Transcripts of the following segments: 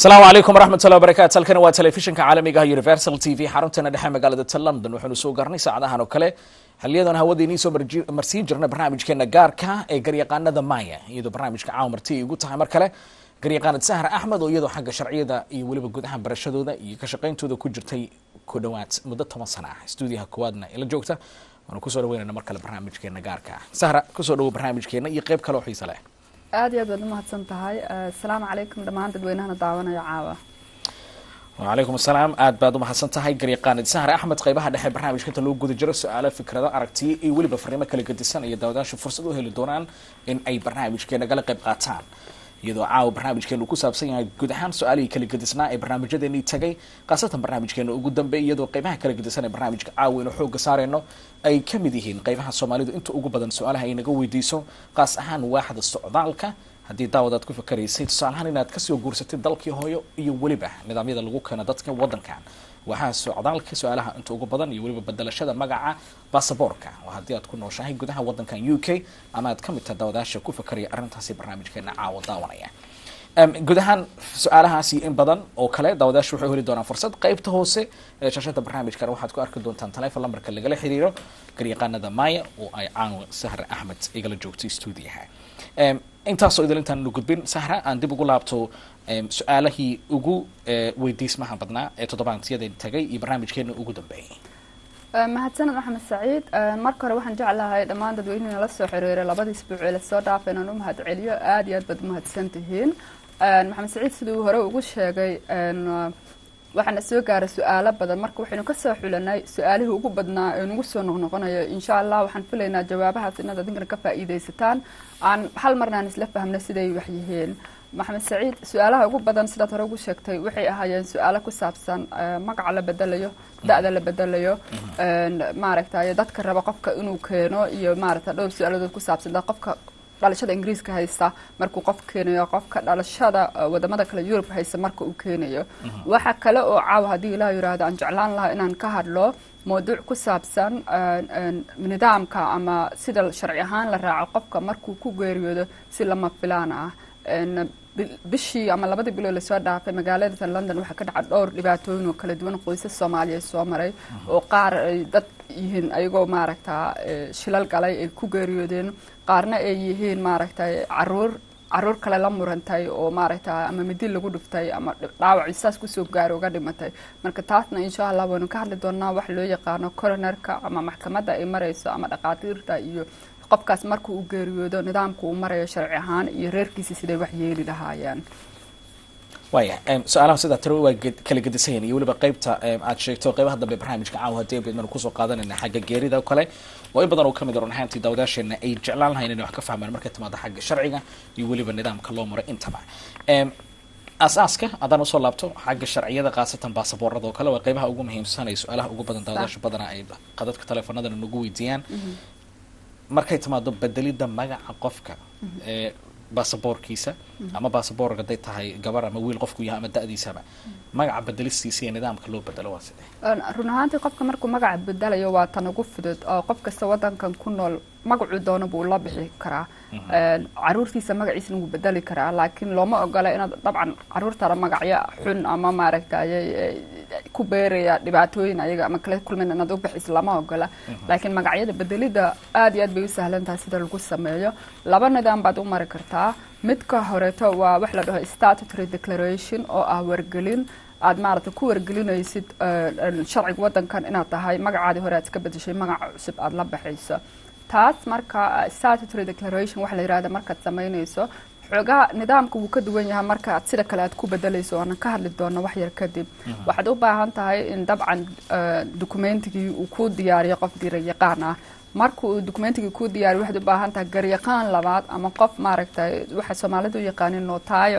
asalaamu calaykum waraxmatullahi wabarakaatu halkani waa telefishinka caalamiga ah universal t v xarunteena dhexe magaalada ta london waxaanu soo gaarnay saacadahan oo kale xiliyadan hawada inii soo marji- marsiin jirna barnaamijkeena gaarka ee garyaqaanada maya iyadoo barnaamijka caawa marti ay igu tahay mar kale garyaqaanad sahra axmed oo iyadoo xagga sharciyada iyo weliba gudaha barashadooda iyo ka shaqayntooda ku jirtay ku dhowaad muddo toban sana ah stuudiyaha koowaadna ila joogta waanu kusoo dhaweynayna mar kale barnaamijkeena gaarka ah sahra kusoo dhawo barnaamijkeena iyo qayb kale oo xiise leh aad iyo aad baad umahadsan tahay asalaamu calaykum dhammaan dadweynahana daawanaya caawa wacalaykum asalaam aad baad umahadsan tahay garyaqaanid sahre axmed qaybaha dhexe barnaamijka inta loo guda jiro su-aalo fikrado aragtiyo iyo weliba fariimo kala gedisan iyo daawadaashu fursad u heli doonaan in ay barnaamijkeena gala qayb qaataan iyadoo caawa barnaamijkeenu ku saabsan yahay guud ahaan su-aalihii kala gedisnaa ee barnaamijyadeenii tagay khaasatan barnaamijkeena ugu dambeey iyadoo qaybaha kala gedisan ee barnaamijka caawa inu xooga saareyno ay ka mid yihiin qaybaha soomaalidu inta ugu badan su-aalaha ay naga weydiiso qaas ahaan waaxda socdaalka haddii daawadaad ku fakaraysay tusaalahaan inaad kasoo guursatay dalkii hooyo iyo weliba nidaamyada lagu keeno dadka wadankan waxaa socdaalka su-aalaha inta ugu badan iyo weliba bedelashada magaca basaboorka oo haddii aad ku nooshahay gudaha wadankan u k ama aad ka mid tahay daawadaasha ku fakaraya arrintaasi barnaamijkeena caawa daawanaya guud ahaan su-aalahaasi in badan oo kale daawadaasha waxay heli doonaan fursad qaybta hoose ee shashada barnaamijkan waxaad ku arki doontaan telefon lambarka lagala xiriiro garyaqaanada maya oo ay caawa sahra axmed igala joogtay stuudiyaha intaasoo idil intaan nu gudbin sahra aan dib ugu laabto su-aalahii ugu weydiismaha badnaa ee toddobaadyadeen tagay iyo barnaamijkeena ugu dambeeyay mahadsaned maxamed saciid marka hore waxaan jeclahay dhammaan dadweynihii nala soo xiriiray labadii isbuuc ee lasoo dhaafay inaan u mahad celiyo aad iyo aad baad umahadsan tihiin maxamed saciid siduu hore ugu sheegay waxaana soo gaaray su-aalo badan marka waxaynu kasoo xulanay su-aalihii ugu badnaa ee nagu soo noqnoqonayo insha allah waxaan filaynaa jawaabahaas inaad adinkana ka faa'iidaysataan aan hal marna aan isla fahmna siday wax yihiin maxamed saciid su-aalaha ugu badan sidaad hore ugu sheegtay waxay ahaayeen su-aalo ku saabsan magaca la bedelayo da-da la bedelayo maaragtay dadka raba qofka inuu keeno iyo maaragta dhowr su-aaladood ku saabsan dad qofka dhalashada ingiriiska haysta markuu qof keenayo qofka dhalashada wadamada kale yurub haysta marka uu keenayo waxa kale oo caawa haddii ilaah yiraahdo aan jeclaan lahaa inaan ka hadlo mawduuc ku saabsan nidaamka ama sida sharci ahaan la raaco qofka markuu ku geeriyoodo si lama filaan ah bishii ama labadii bilood lasoo dhaafay magaalada london waxaa ka dhaca dhowr dhibaatooyin oo kala duwan qoysas soomaaliyeed soo maray oo qaar ay dad yihiin ayagoo maaragta shilal galay ay ku geeriyoodeen qaarna ay yihiin maaragtay caruur caruur kale la murantay oo maaragta ama midi lagu dhiftay ama dhaawac isaas kusoo gaaro uga dhimatay marka taasna insha allah waynu ka hadli doonaa wax loo yaqaano coronerka ama maxkamadda ay marayso ama dhaqaatiirta iyo qofkaas marka uu geeriyoodo nidaamka uu marayo sharci ahaan iyo reerkiisa siday wax yeeli lahaayeen waaya su-aalaha sidaa tiro waa kala gedisan yihin iyo weliba qaybta aad sheegto qaybaha dambe barnaamijka caawa hadii baynu kusoo qaadanayna xagga geerida oo kale oo in badan oo kamid run ahaantii daawadaasheena ay jeclaan lahayn inay wax ka fahmaan markay timaado xagga sharciga iyo weliba nidaamka loo maro intaba aasaaska haddaan usoo laabto xagga sharciyada khaasatan baasaboorada oo kale waa qaybaha ugu muhiimsan ay su-aalaha ugu badan daawadaasha badana ay qadadka teleefonadana nagu weydiiyaan markay timaado bedelidda magaca qofka ee baasaboorkiisa ama baasaboork haday tahay gabar ama wiil qofku yahay ama da-diisaba magaca bedelistiisa iyo nidaamka loo bedelo waa sidee run ahaantii qofka markuu magaca bedelayo waa tan ugu fudud oo qof kasta wadankan ku nool magacuu doono buu la bixi karaa caruurtiisa magaciisana wuu bedeli karaa laakiin looma ogola inaad dabcan caruurtaada magacyo xun ama maaragtay ku beeraya dhibaatooyin ayaga ama kala kulmin inaad u bixiso lama ogola laakiin magacyada bedelida aad iyo aad bay u sahlan tahay sida lagu sameeyo laba nidaam baad u mari kartaa midka horeeto waa wax la dhaho statutory declaration oo ah wargelin aad maaragta ku wargelinaysid sharciga wadankan inaad tahay magacaadii hore aad iska bedeshay magaca cusub aada la baxayso taas marka statutory declaration waxa la yirahda markaad samaynayso xoogaa nidaamka wuu ka duwan yahay marka aad sida kale aad ku bedelayso oonan ka hadli doono wax yar kadib waxaad u baahan tahay in dabcan documentigii uu ku diyaariyo qof dirayaqaan ah marka uu documentigii ku diyaariyo waxaad u baahan tahay garyaqaan labaad ama qof maaragtay waxa soomaalidu u yaqaanin nootaayo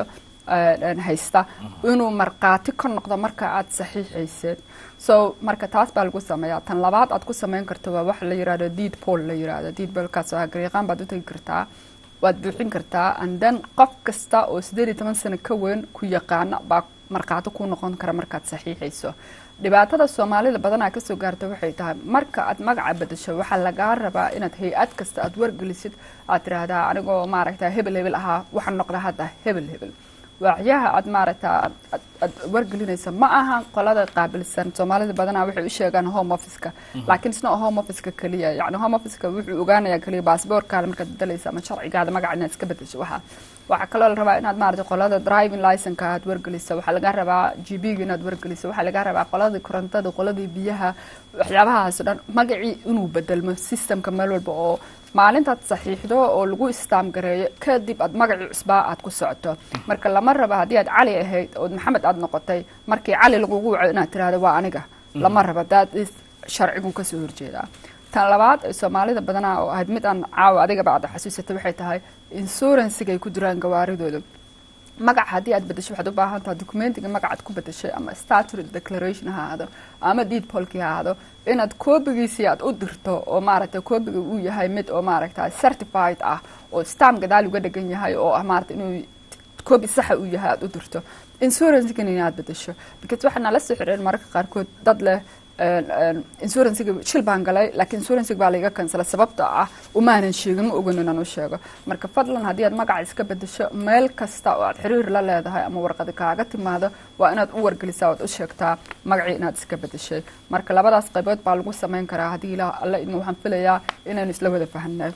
haysta inuu markhaati ka noqdo marka aad saxiixaysid so marka taas baa lagu sameeyaa tan labaad aad ku sameyn karto waa waxa la yirahdo deed poll la yirahdo deed pollkaas waa garyaqaan baad u tegi kartaa waad buuxin kartaa and then qof kasta oo siddeed iyo toban sano ka weyn ku yaqaana baa markhaati ku noqon kara markaad saxiixayso dhibaatada soomaalida badanaa kasoo gaarta waxay tahay marka aad magaca bedesho waxaa lagaa rabaa inaad hay-ad kasta aad wargelisid aad tiraahdaa anigoo maaragta hebel hebel ahaa waxaan noqda hadda hebel hebel waacyaha aad maaragta aad wargelinayso ma aha qolada qaabilsan soomaalida badanaa waxay u sheegaan home officeka laakiin isna home officeka keliya yani home officeka wuxuu ogaanayaa keliya baasboorkaada markaad bedelaysa ama sharcigaada magaca inaad iska bedesho waxaa waxaa kaloo la rabaa inaad maarata qolada driving licenka aad wargeliso waxaa laga rabaa g b ga inaad wargeliso waxaa laga rabaa qoladii korontada qoladii biyaha waxyaabahaas o dhan magacii inuu bedelmo systemka meel walba oo maalintaad saxiixdo oo lagu istaam gareeyo kadib aad magacii cusbaa aad ku socoto marka lama raba haddii aad cali ahayd ood maxamed aad noqotay markii cali lagugu waco inaad tirahdo waa aniga lama raba daad sharcigu kasoo horjeedaa tan labaad soomaalida badanaa oo ahayd mid aan caawa adigaba aad xasuusatay waxay tahay insuransiga ay ku jiraan gawaaridooda magaca haddii aad bedesho waxaad u baahan tahay documentiga magacaad ku bedeshay ama statutory declaration ha ahaado ama deed polki ha ahaado inaad koobigiisii aad u dirto oo maaragta koobiga uu yahay mid oo maaragta certified ah oo stam gadaal uga dhegan yahay oo ah maarata inuu koobi saxa uu yahay aad u dirto insurancegan inaad bedesho because waxaa nala soo xireen mararka qaarkood dad leh insurancega shil baan galay laakiin insurancega baa laiga kansalay sababta ah umaanan sheegin ma ogan inaan u sheego marka fadlan haddii aad magaca iska bedesho meel kasta oo aad xiriir la leedahay ama warqadi kaaga timaado waa inaad u wargelisaa oad u sheegtaa magacii inaad iska bedeshay marka labadaas qaybood baa lagu samayn karaa haddii ilaah alle idin waxaan filayaa inaynu isla wada fahanay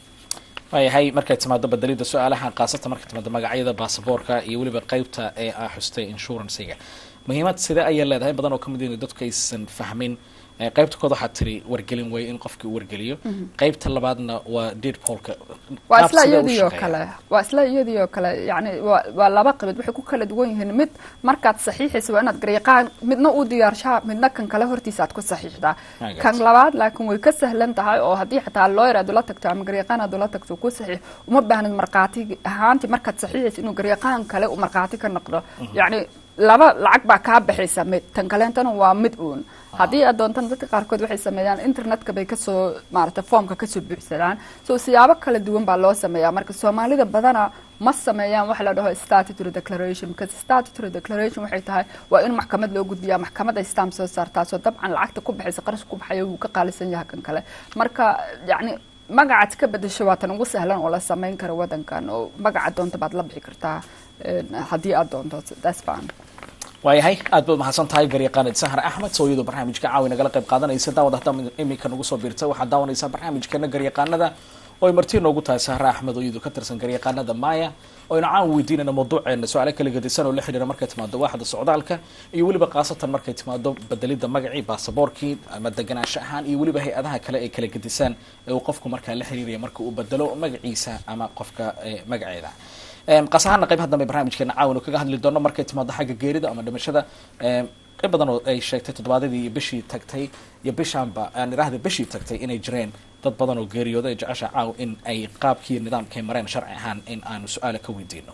waayahay markay timaado bedelida su-aalaha khaasatan markay timaado magacyada baasaboorka iyo weliba qeybta ee aa xustay insurancega muhiimad sidee ayay leedahay badan oo kamid in dadku aysan fahmin qaybta kood waxaad tiri wargelin wey in qofkii wargeliyo qaybta labaadna waa deed polka waa isla iyadii oo kale waa isla iyadii oo kale yani waa waa laba qaybood waxay ku kala duwan yihiin mid markaad saxiixaysa waa inaad garyaqaan midna u diyaarshaa midna kan kale hortiisa aad ku saxiixdaa kan labaad laakiin way ka sahlan tahay oo haddii xataa lawyer aad ula tagto ama garyaqaan aad ula tagto ku saxiix uma baahnid markhaati ahaantii markaad saxiixaysa inuu garyaqaan kale uu markhaati ka noqdo yacni laba lacag baa kaa baxaysa mid tan kaleentana waa mid uun haddii aad doontan dadka qaarkood waxay sameeyaan internetka bay kasoo maarata foomka kasoo buuxsadaan so siyaabo kala duwan baa loo sameeyaa marka soomaalida badana ma sameeyaan waxa la dhaho statutory declaration because statutory declaration waxay tahay waa in maxkamad loo gudbiyaa maxkamad ay stamp soo saartaa soo dabcan lacagta ku baxaysa qarash ku baxaya wuu ka qaalisan yahay kan kale marka yacni magacaad ka bedesho waa tan ugu sahlan oo la sameyn karo wadankan oo magaca doonta baad la bixi kartaa haddii aad doonto that's fine waayahay aad baad mahadsan tahay garyaqaanid sahar axmed soo iyadoo barnaamijka caawi nagala qayb qaadanaysa daawad hadda iminka nagu soo biirtay waxaad daawanaysaa barnaamijkeena garyaqaanada oo ay martii noogu tahay sahar axmed oo iyadu ka tirsan garyaqaanada maya oo aynu caan weydiinayna mawduuceena su-aale kala gedisan oo la xidhiira markay timaado waaxda socdaalka iyo weliba khaasatan markay timaado bedelida magacii baasaboorkii ama deganaansho ahaan iyo weliba hay-adaha kale ay kala gedisaan ee uu qofku markaa la xiriiraya marka uu bedelo magaciisa ama qofka magaceeda qasahaana qaybaha dambe barnaamijkeena caawin oo kaga hadli doono markay timaado xagga geerida ama dhimashada qayb badan oo ay sheegtay toddobaadadii iyo bishii tagtay iyo bishaanba aan idhaahda bishii tagtay inay jireen dad badan oo geeriyooda ay jecesha caaw in ay qaabkii nidaamkay mareen sharci ahaan in aanu su-aala ka weydiino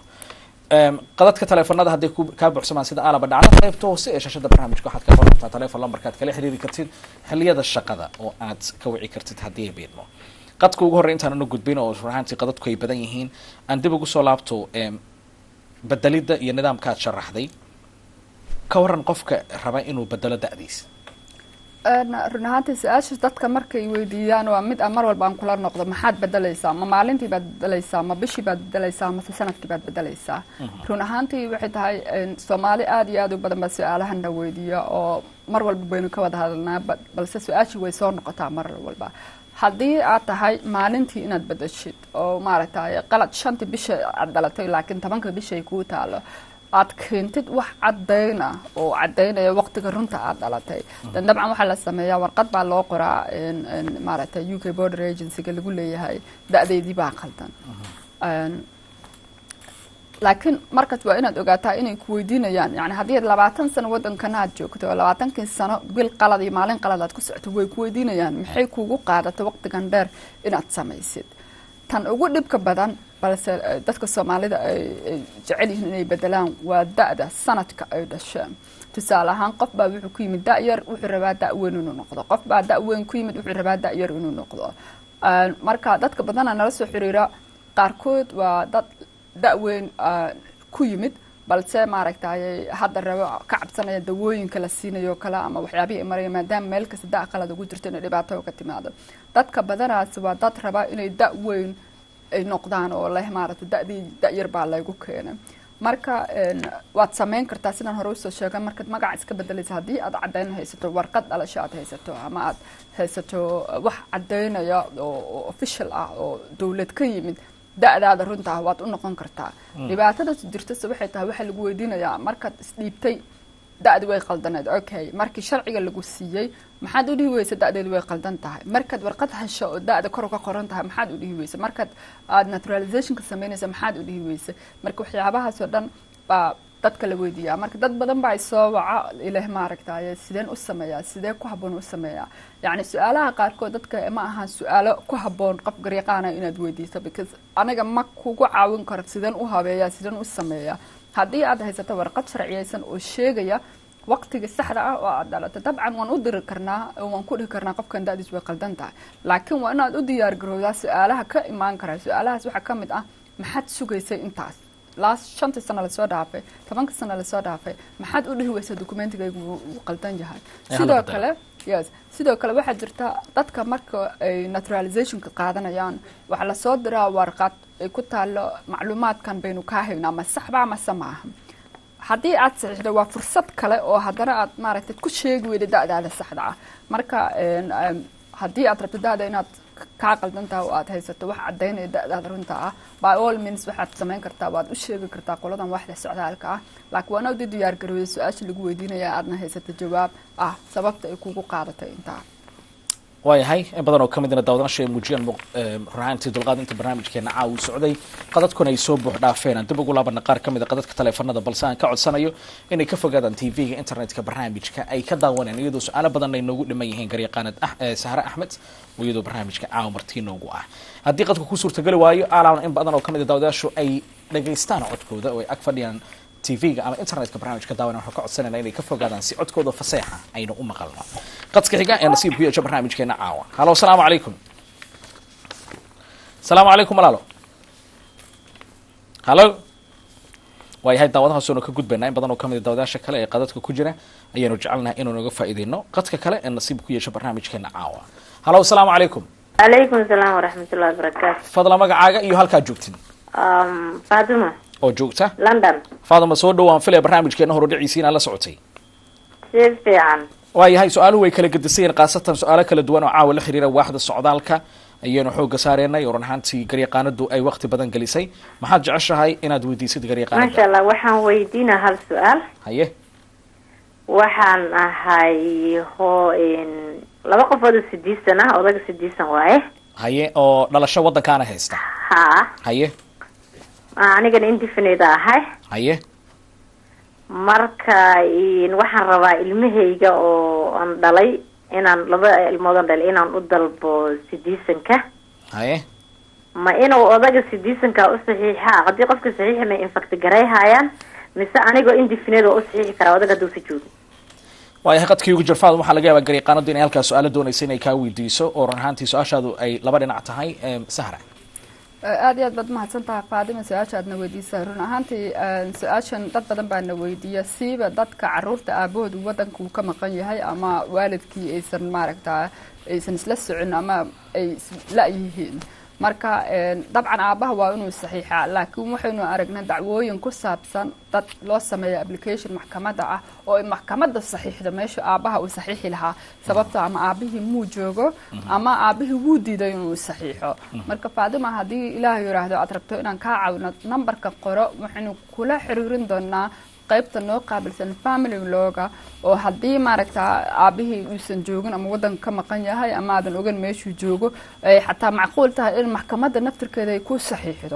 qadadka teleefonada hadday kaa buuxsamaan sida aalaba dhacda qaybta hoose ee shashada barnaamijka waxaad ka qorantaa telefon lambarkaad kala xiriiri kartid xiliyada shaqada oo aad ka wici kartid haddii ay beedmo qadka ugu horrey intaan ana gudbin oo runahaantii qadadku ay badan yihiin aan dib ugu soo laabto bedelidda iyo nidaamkaad sharaxday ka waran qofka raba inuu bedelo da-diisa run ahaantii su-aasha dadka markay weydiiyaan waa mid mar walba aan kula noqdo maxaad bedelaysaa ma maalintii baad bedelaysaa ma bishii baad bedelaysaa mase sanadkii baad bedelaysaa run ahaantii waxay tahay soomaali aada iyo aada u badan baa su-aalahana weydiiya oo mar walba baynu ka wada hadalnaa balse su-aashii way soo noqotaa mar walba haddii aad tahay maalintii inaad bedeshid oo maaragtay qalad shantii bisha aad dhalatay laakiin tobanka bisha ay kuu taalo aad keentid wax caddayn ah oo caddaynaya waqtiga runta aad dhalatay dan dabcan waxaa la sameeyaa warqad baa loo qoraa maaragtay u k border agencyga lagu leeyahay da-deydii baa qaldan laakiin markaas waa inaad ogaataa inay ku weydiinayaan yani haddii aad labaatan sano waddankana aad joogto oo labaatankii sano bil qalad iyo maalin qalad aad ku socoto way ku weydiinayaan maxay kugu qaadato waqtigan dheer inaad samaysid tan ugu dhibka badan balse dadka soomaalida ay jecel yihiin inay bedelaan waa da-da sanadka ay dhasheen tusaale ahaan qof baa wuxuu ku yimid da-yar wuxuu rabaa da-weyn inuu noqdo qof baa da-weyn ku yimid wuxuu rabaa da-yar inuu noqdo marka dadka badana nala soo xiriira qaarkood waa dad da-weyn ku yimid balse maaragtay hadda rabo ka cabsanaya dawooyinka la siinayo kale ama waxyaabihii ay maraya maadaama meel kasta da qalad ugu jirto inay dhibaato ka timaado dadka badanaasi waa dad raba inay da-weyn ay noqdaan oo leh maaragtay da-dii da-yar baa laygu keenay marka waad samayn kartaa sidaan hore usoo sheegay markaad magaca iska bedelaysa haddii aad caddayn haysato warqad dhalasho aad haysato ama aad haysato wax caddaynaya oo official ah oo dowlad ka yimid da-daada runta ah waad u noqon kartaa dhibaatada jirtase waxay tahay waxaa lagu weydiinayaa markaad isdhiibtay da-di way qaldaneed okay markii sharciga lagu siiyey maxaad u dhihi weysa da-deedu way qaldan tahay markaad warqad hesho oo da-da kor ka qoran tahay maxaad u dhihi weysa markaad aada naturalizationka sameynaysa maxaad u dhihi weysa marka waxyaabahaasoo dhan baa dadka la weydiiyaa marka dad badan baa soo waca ileh maaragtaye sideen u sameeyaa sidee ku habboon u sameeyaa yacni su-aalaha qaarkood dadka ma ahaan su-aalo ku habboon qof garyaqaana inaad weydiiso because aniga ma kugu caawin karo sideen u habeeyaa sideen u sameeyaa haddii aad haysato warqad sharciyeysan oo sheegaya waqtiga saxda ah oo aad dhalato dabcan waan u diri karnaa waan ku dhihi karnaa qofkan da-diis way qaldan tahay laakiin waa inaad u diyaar garowdaa su-aalaha ka imaan kara su-aalahaas waxaa ka mid ah maxaad sugaysay intaas last shantii sano lasoo dhaafay tobanka sano lasoo dhaafay maxaad u dhihi weysa documentigaygu wuu qaldan yahay sidoo kale yes sidoo kale waxaa jirta dadka marka ay naturalizationka qaadanayaan waxaa lasoo diraa warqad ay ku taalo macluumaadkan baynu kaa haynaa ma saxba mase maaha haddii aad saxiixdo waa fursad kale oo haddana aad maaragtay ku sheegi weyda da-daada saxda ah marka haddii aad rabto da-da inaad kaa qaldan tahay oo aad haysato wax caddaynaya da-daada runta ah by all means waxaad samayn kartaa waad u sheegi kartaa qoladan waxda socdaalka ah laakiin waana di diyaar garooya su-aasha lagu weydiinaya aadna haysato jawaab ah sababta ay kugu qaadatay intaa waayahay in badan oo ka midna daawadanaasha ay muujiyaan runaantii dulqaadinta barnaamijkeena caawi socday qadadkuna ay soo buux dhaafeen aan dib ugu laabana qaar ka mid a qadadka taleefanada balse aan ka codsanayo inay ka fogaadaan t v-ga internetka barnaamijka ay ka daawaneen iyadoo su-aalo badan ay noogu dhiman yihiin garyaqaanad sahre axmed oo iyadoo barnaamijka caawa martii noogu ah haddii qadka ku suurtageli waayo aalaana in badan oo ka mid a daawadayaashu ay dhagaystaan codkooda oo ay ag fadhiyaan tv-ga ama internetka barnaamijka daawana waxaan ka codsanayna inay ka fogaadaan si codkooda faseexa aynu u maqalno qadka xiga ee nasiib ku yeesha barnaamijkeena caawa halo asalaamu calaykum asalaamu calaykum walaalo halo waayahay daawadahaasoonu ka gudbaynaa in badan oo kamid a daawadayaasha kale ee qadadka ku jira ayaanu jecelnahay inuu naga faa'iideyno qadka kale ee nasiib ku yeesha barnaamijkeena caawa halo asalaamu calaykum calaykum asalaam waraxmatullahi wabarakaatu fadla magacaaga iyo halkaad joogtin faatuma oo joogta london faadama soo dhowaan filaya barnaamijkeena horodhiciisi inaad la socotay si fiican waayahay su-aaluhu way kala gedisayeen khaasatan su-aalo kala duwan oo caawa la xiriira waaxda socdaalka ayaynu xooga saareenay oo run ahaantii garyaqaanadu ay waqti badan gelisay maxaad jeceshahay inaad weydiisid garyaqaanada maasha allah waxaan weydiina hal su-aal haye waxaan ahay ho laba qofood oo sidiisan ah odaga sidiisan waaye haye oo dhalasho waddankaana haysta ha haye anigana indefinite ahay haye marka waxaan rabaa ilmahayga oo aan dhalay inaan laba ilmoodan dhalay inaan u dalbo sidiisanka haye ma inuu odaga sidiisanka u saxiixa haddii qofka saxiixa may infact garayhayaan mise anigoo indefinite oo u saxiixi karaa odaga hadduu si joogo waayahay qadkii ugu jirfaad waxaa laga yaabaa garyaqaanadu inay halkaas su-aalo doonaysa inay kaa weydiiso oo run ahaantii su-aashaadu ay laba dhinac tahay sahra aada iyo aad baad mahadsan tahay faadima su-aasha aadna weydiisa run ahaantii su-aashan dad badan baa na weydiiya siiba dadka caruurta aabahoodu waddanka uu ka maqan yahay ama waalidkii aysan maaragta aysan isla socon ama ay la-yihiin marka dabcan aabaha waa inuu saxiixaa laakiin waxaynu aragnay dacwooyin ku saabsan dad loo sameeya application maxkamadda ah oo ay maxkamadda saxiixdo meesha aabaha uu saxiixi lahaa sababto ama aabihii muu joogo ama aabihii wuu diiday inuu saxiixo marka faadima haddii ilaah yidhaahdo aad rabto inaan kaa caawino numberka qoro waxaynu kula xiriirin doonaa qaybta noo qaabilsan family looga oo haddii maaragta aabihii uusan joogin ama waddanka ka maqan yahay ama aadan ogan meeshuu joogo ay xataa macquul tahay in maxkamadda naftirkeeda ay ku saxiixdo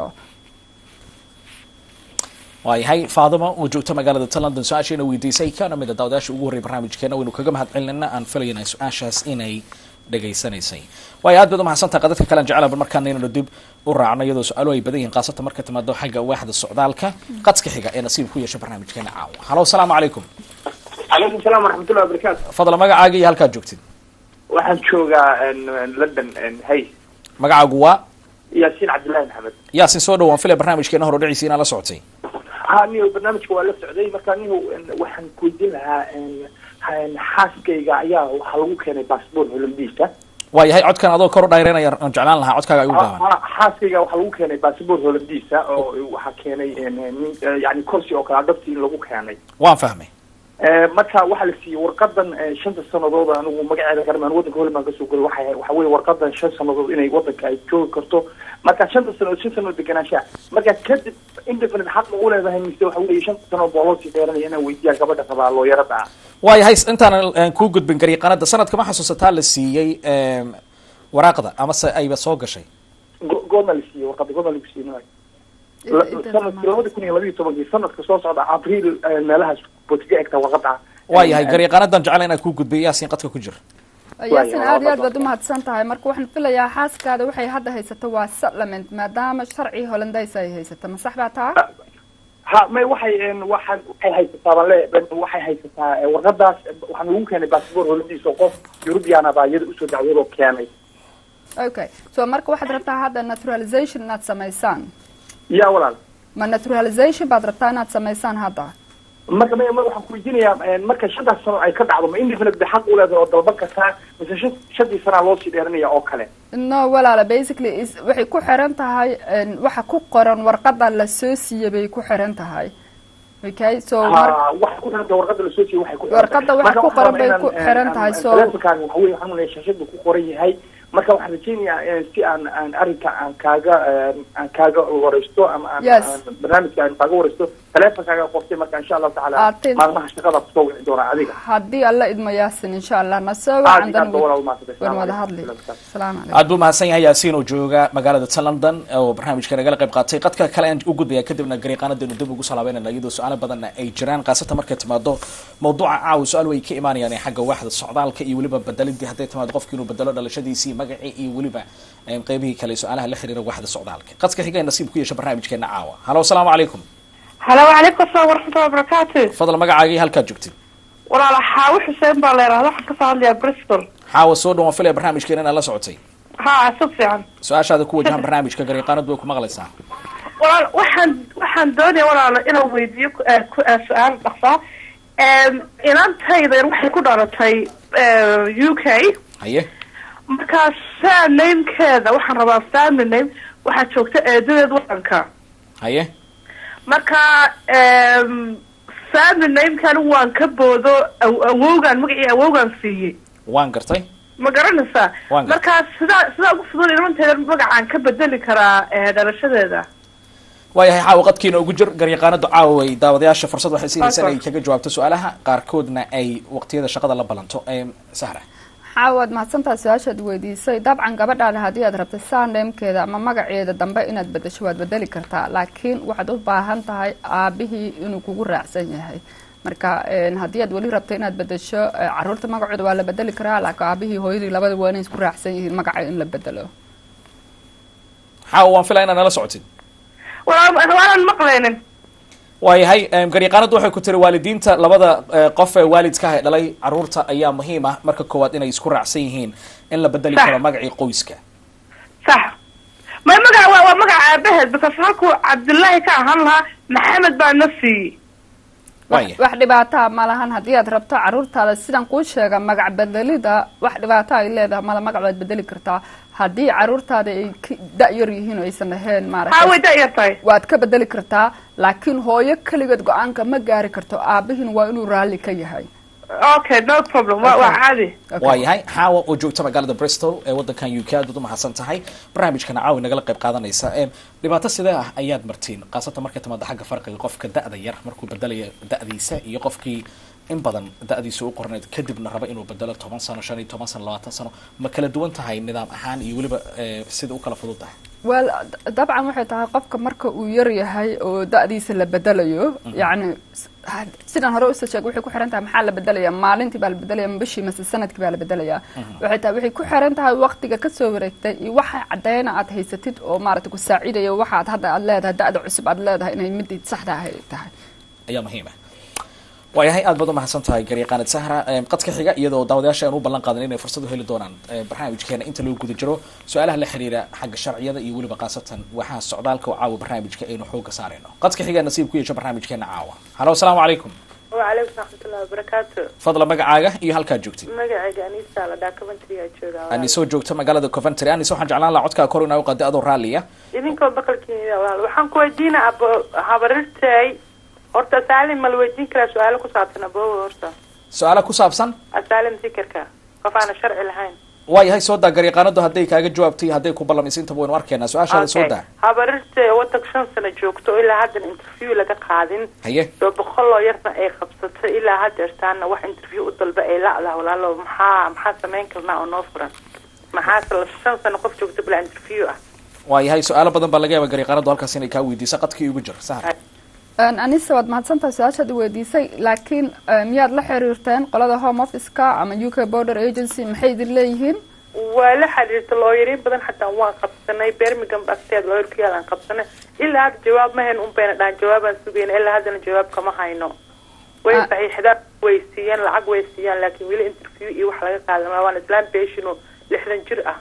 waayahay faadima oo joogta magaalada ta london su-aashiina weydiisay kana mid a daawadayaasha ugu horrey barnaamijkeena waynu kaga mahad celinayna aan filayna su-aashaas inay dhegaysanaysay waayo aad baad umahadsantaha qadadka kalean jeclaba markaana inaynu dib u raacno iyadoo su-aaluhu ay badan yihiin khaasatan marka timaado xagga waaxda socdaalka qadka xiga ee nasiib ku yeesha barnaamijkeena caawa halo asalaamu calaykum calaykum salaam waraxmatullahi wabarakaatu fadla magacaaga iyo halkaad joogtid waxaan joogaa london hay magacaagu waa yaasiin cabdillahi maxamed yaasin soo dhawaan filaya barnaamijkeena horodhiciisi inaad la socotay ha niyo barnaamijka waa la socday marka niyo waxaan kuweydiin lahaa xaaskayga ayaa waxaa lagu keenay bassbort hollandiisa waayahay codkan adoo kor u dhayreynaya aan jeclaan lahaa codkaaga ay u gaaban Ha- xaaskayga waxaa lagu keenay basaboor holandiisa oo waxaa keenay nin yani kursi oo kale adhabti in lagu keenay waan fahmay Eh, marka waxaa la siiyey warqadan eh, shanta sanadood anigu magaceeda garmaan wadanka holland baan kasoo gelay waxay waxa weye warqadan shan sanadood inay wadanka ay joogi karto marka shanta sanadood shan sanadood deganaanshaa marka kadib indefinite xaq ma u leedahay mise waxa weye shanta sanadood baa loo sii dheeranaya inaan weydiiyaa gabadha rabaa looyarada ah waayahay intaan aan kuu gudbin gariiqanada sanadka ma xasuusataa la siiyey em, waraaqda amase ayba soo gashay Go- goorma la siiyey warqada goorma lagu siiyey nimay sanadkii labada kun iyo labaiyo tobankii sanadka soo socda abriil eh, meelahaas botiga egta warqada waayahay gariiqanadan jecla inaan kuu gudbiyo yaasiin qadka ku jira yaasin aad iyo aad baad umahadsan tahay marka waxaan filayaa xaaskaada waxay hadda haysato waa supplement maadaama sharci holandays ay haysato ma sax baa taa ha may waxay een, waxaan waxay haysataa baan le waxay haysataa eh, warqadaas eh, waxaan lagu keenay basaboor holandiisa oo qof eurubiana baa iyada usoo dacwadoo keenay okay so marka waxaad rabtaa hadda naturalization inaad samaysaan ya walaal ma naturalization baad rabtaa inaad samaysaan hadda marka may mar waxaan ku weydiinayaa een, marka shantaas sano ay ka dhacdo ma indefinite bay xaq u leedahay oo dalban kartaa mise shan shantii sanaa loo sii dheeranaya oo kale no walaala basically is waxay ku xiran tahay een, waxa ku qoran warqada la soo siiyey bay ku xiran tahay okay so mar ha waxay ku xiran tahay warqada lasoo siiyey waxay ku xiran Warqadda tahay. waxa Marka ku waxaan qoran rabaa bay inaan, ku een, xiran aan- tahay, aan so- taleefankaaga waxa weye waxaan unaya shashadu ku qoran yahay marka waxaan rajaynayaa een, si aan aan arrinka aan kaaga een, aan kaaga wareysto ama aan Yes. aan barnaamijka aan kaaga wareysto taleefankaaga qortay marka insha allahu tacaala Atin. maalmaha shaqada kusoo wici doonaa adiga haddii alla idmo yaasin insha allah na soo aad wacan iyo aad ba walaal mahadsantahay. waan Assalaamu wada calaykum. hadli salaamu calaykum aad buu mahadsan yahay yaasiin oo jooga magaalada ta london oo barnaamijka nagala qayb qaatay qadka kale aan u gudbaya kadibna gariiqaanadeenu dib ugu salaabeynana iyadoo su-aalo badanna ay jiraan khaasatan markay timaado mawduuca caawa su-aal way ka imaanayaan ee xagga waaxda socdaalka iyo weliba bedelidii hadday timaado qofki inuu bedelo dhalashadiisii magacii iyo weliba em, qeybihii kale su-aalaha la xiriira waaxda socdaalka qadka xiga ee nasiib ku yeesha barnaamijkeena caawa halo asalaamu calaykum halo wacalaykum asalaam waraxmatullahi wabarakaatu fadlan magacaagii halkaad joogtid walaala xaawo xuseen baa la yidhahda waxaan kasoo hadlayaa bristol xaawa soo dhawaan filaya barnaamijkeena inaad la socotay ha si fiican su-aashaada ku wajahan barnaamijka gariiqaanadu way ku maqlaysaa walaal waxaan waxaan doonaya walaalo inaan weydiiyo ku- eh, ku- eh, su-aal dhaqsaa inantaydan waxay ku dhalatay eh, u k haye markaa surnamekeeda waxaan rabaa family name waxaa joogta eedadeed wadanka haye marka family namekan waan ka boodo aw- awowgaan magacii awowgaan siiyey waan gartay ma garanaysaa Waan gartay. markaa sidaa sidaa ugu fudud ilmanteeda magacaan ka bedeli karaa eh, dhalashadeeda waayahay caawa qadkiina ugu jir garyaqaanadu caawa way daawadayaasha fursad waxay siinaysaa Awesome. inay kaga jawaabto su-aalaha qaarkoodna ay waqtiyada shaqada la balanto Em, sahra xaawaad mahadsantaha su-aashaad weydiisay dabcan gabadhaada haddii aad rabta saandeemkeeda ama magaceeda dambe inaad bedesho waad bedeli kartaa laakiin waxaad u baahan tahay aabihii inuu kugu raacsan yahay marka een, haddii aad weli rabto inaad bedesho eh, caruurta magacooda waa la bedeli karaa laakiin aabihii hooyadii labada waa inay isku raacsan yihiin magaca in la bedelo caawa waan filaya inaad nala socotid waa waanan maqlaynin waayahay em, garyaqaanadu waxay ku tiri waalidiinta labada eh, qof ee waalidka ah ee dhalay caruurta ayaa muhiim ah marka koowaad inay isku raacsan yihiin in la bedeli Sax. karo magacii qoyska sax may magaca waa waa magaca aabaheed because halkuu cabdullaahi ka ahaan lahaa maxamed baa na siiyey waaya wax dhibaataa ma lahan haddii aad rabto caruurtaada sidan kuu sheega magac bedelida wax dhibaato ay leedahay mala magac waad bedeli kartaa haddii caruurtaada ay ka- da-yar yihiin oo aysan ahayn haa maaragtay way da-yar tahay waad ka bedeli kartaa laakiin hooyo keligeed go-aanka ma gaari karto aabihiin waa inuu raalli ka yahay okay no problem waa waa caadi Okay. waayahay xaawa oo joogta magaalada bristol ee wadankan u k aad baad umahadsan tahay barnaamijkana caawi nagala qayb qaadanaysa Em, dhibaato sidee ah ayaad martiin khaasatan markay timaado xagga farqiga qofka da-da yar markuu bedelayo da-diisa iyo qofkii in badan da-diisa u qorneyd kadibna raba inuu bedelo toban sano shan iyo toban sano labaatan sano ma kala duwan tahay nidaam ahaan iyo weliba eh, sida u kala fudud tahay wel d- dabcan waxay tahay qofka marka uu yar yahay oo da-diisa la bedelayo yacni s- had- sidaan hore usoo sheegay waxay ku xiran tahay maxaa la bedelaya maalintii baa la bedelaya ma bishii mase sanadkii baa la bedelaya waxay tahay waxay ku xiran tahay waqtiga kasoo wareegtay iyo waxa cadeyna aad haysatid oo maaragtay ku saacidayo waxaad hadda aad leedahay da-da cusub aad leedahay inay midii saxda ahay tahay ayaa muhiim ah waayahay aad baad umahadsan tahay garyaqaanid sahra Em, qadka xiga iyadoo daawadayaasha aan u ballan qaadan inay fursad u heli doonaan eh, barnaamijkeena inta lagu guda jiro su-aalaha la xiriira xagga sharciyada iyo weliba khaasatan waxaa socdaalka oo caawa barnaamijka aynu xooga saarayno qadka xiga nasiib ku yeesho barnaamijkeena caawa halo asalaamu calaykum wacalaykum raxmatullahi wabarakaatu fadla magacaaga iyo halkaad joogtid magacayga anisa la dhaa coventry aa joogaa ani soo joogto magaalada coventry anis waxaan jeclaan lahaa codkaa kor inaa u qaadi adoo raalliya idinkoo baqalkiina walaal waxaan ku weydiina abo habarirtay horta asaalim ma la weydiin karaa su-aalo ku saabsan abowa horta su-aala ku saabsan asaalim sikarka qof aana sharci lahayn waayahay soo daa garyaqaanadu hadday kaaga jawaabtay hadday ku ballamaysa intaba waynu arkeenaa su-aashaada soo daa habarirtay wadanka shan sano joogto oo ilaa haddan interview laga qaadin haye soo boqol oo yarna ay qabsatay ilaa haddeertaana wax interview u dalba ay la-dah walaalo maxaa maxaa samayn karnaa oo noo furan maxaase la shan sano qof joogto bilaa interview ah waayahay su-aalo badan baa laga yaaba garyaqaanadu halkaas inay kaa weydiisa qadkii ugu jir sahar anisa waad mahadsantahay su-aashaad weydiisay laakiin miyaad la xiriirteen qolada home office-ka ama u k border agency maxay idin leeyihiin waa la xiriirta looyariin badan xataa waan qabsanay birmingham agteed looyar ku yaalaan qabsanay ilaa hadda jawaab ma hayn un bayna dhahan jawaabaan sugayna ilaa haddana jawaab kama hayno way Ah. saxiixdaan way siiyaan lacag way siiyaan laakiin weli interview iyo wax laga qaadan maa waan islaan patient oo lixdan jir ah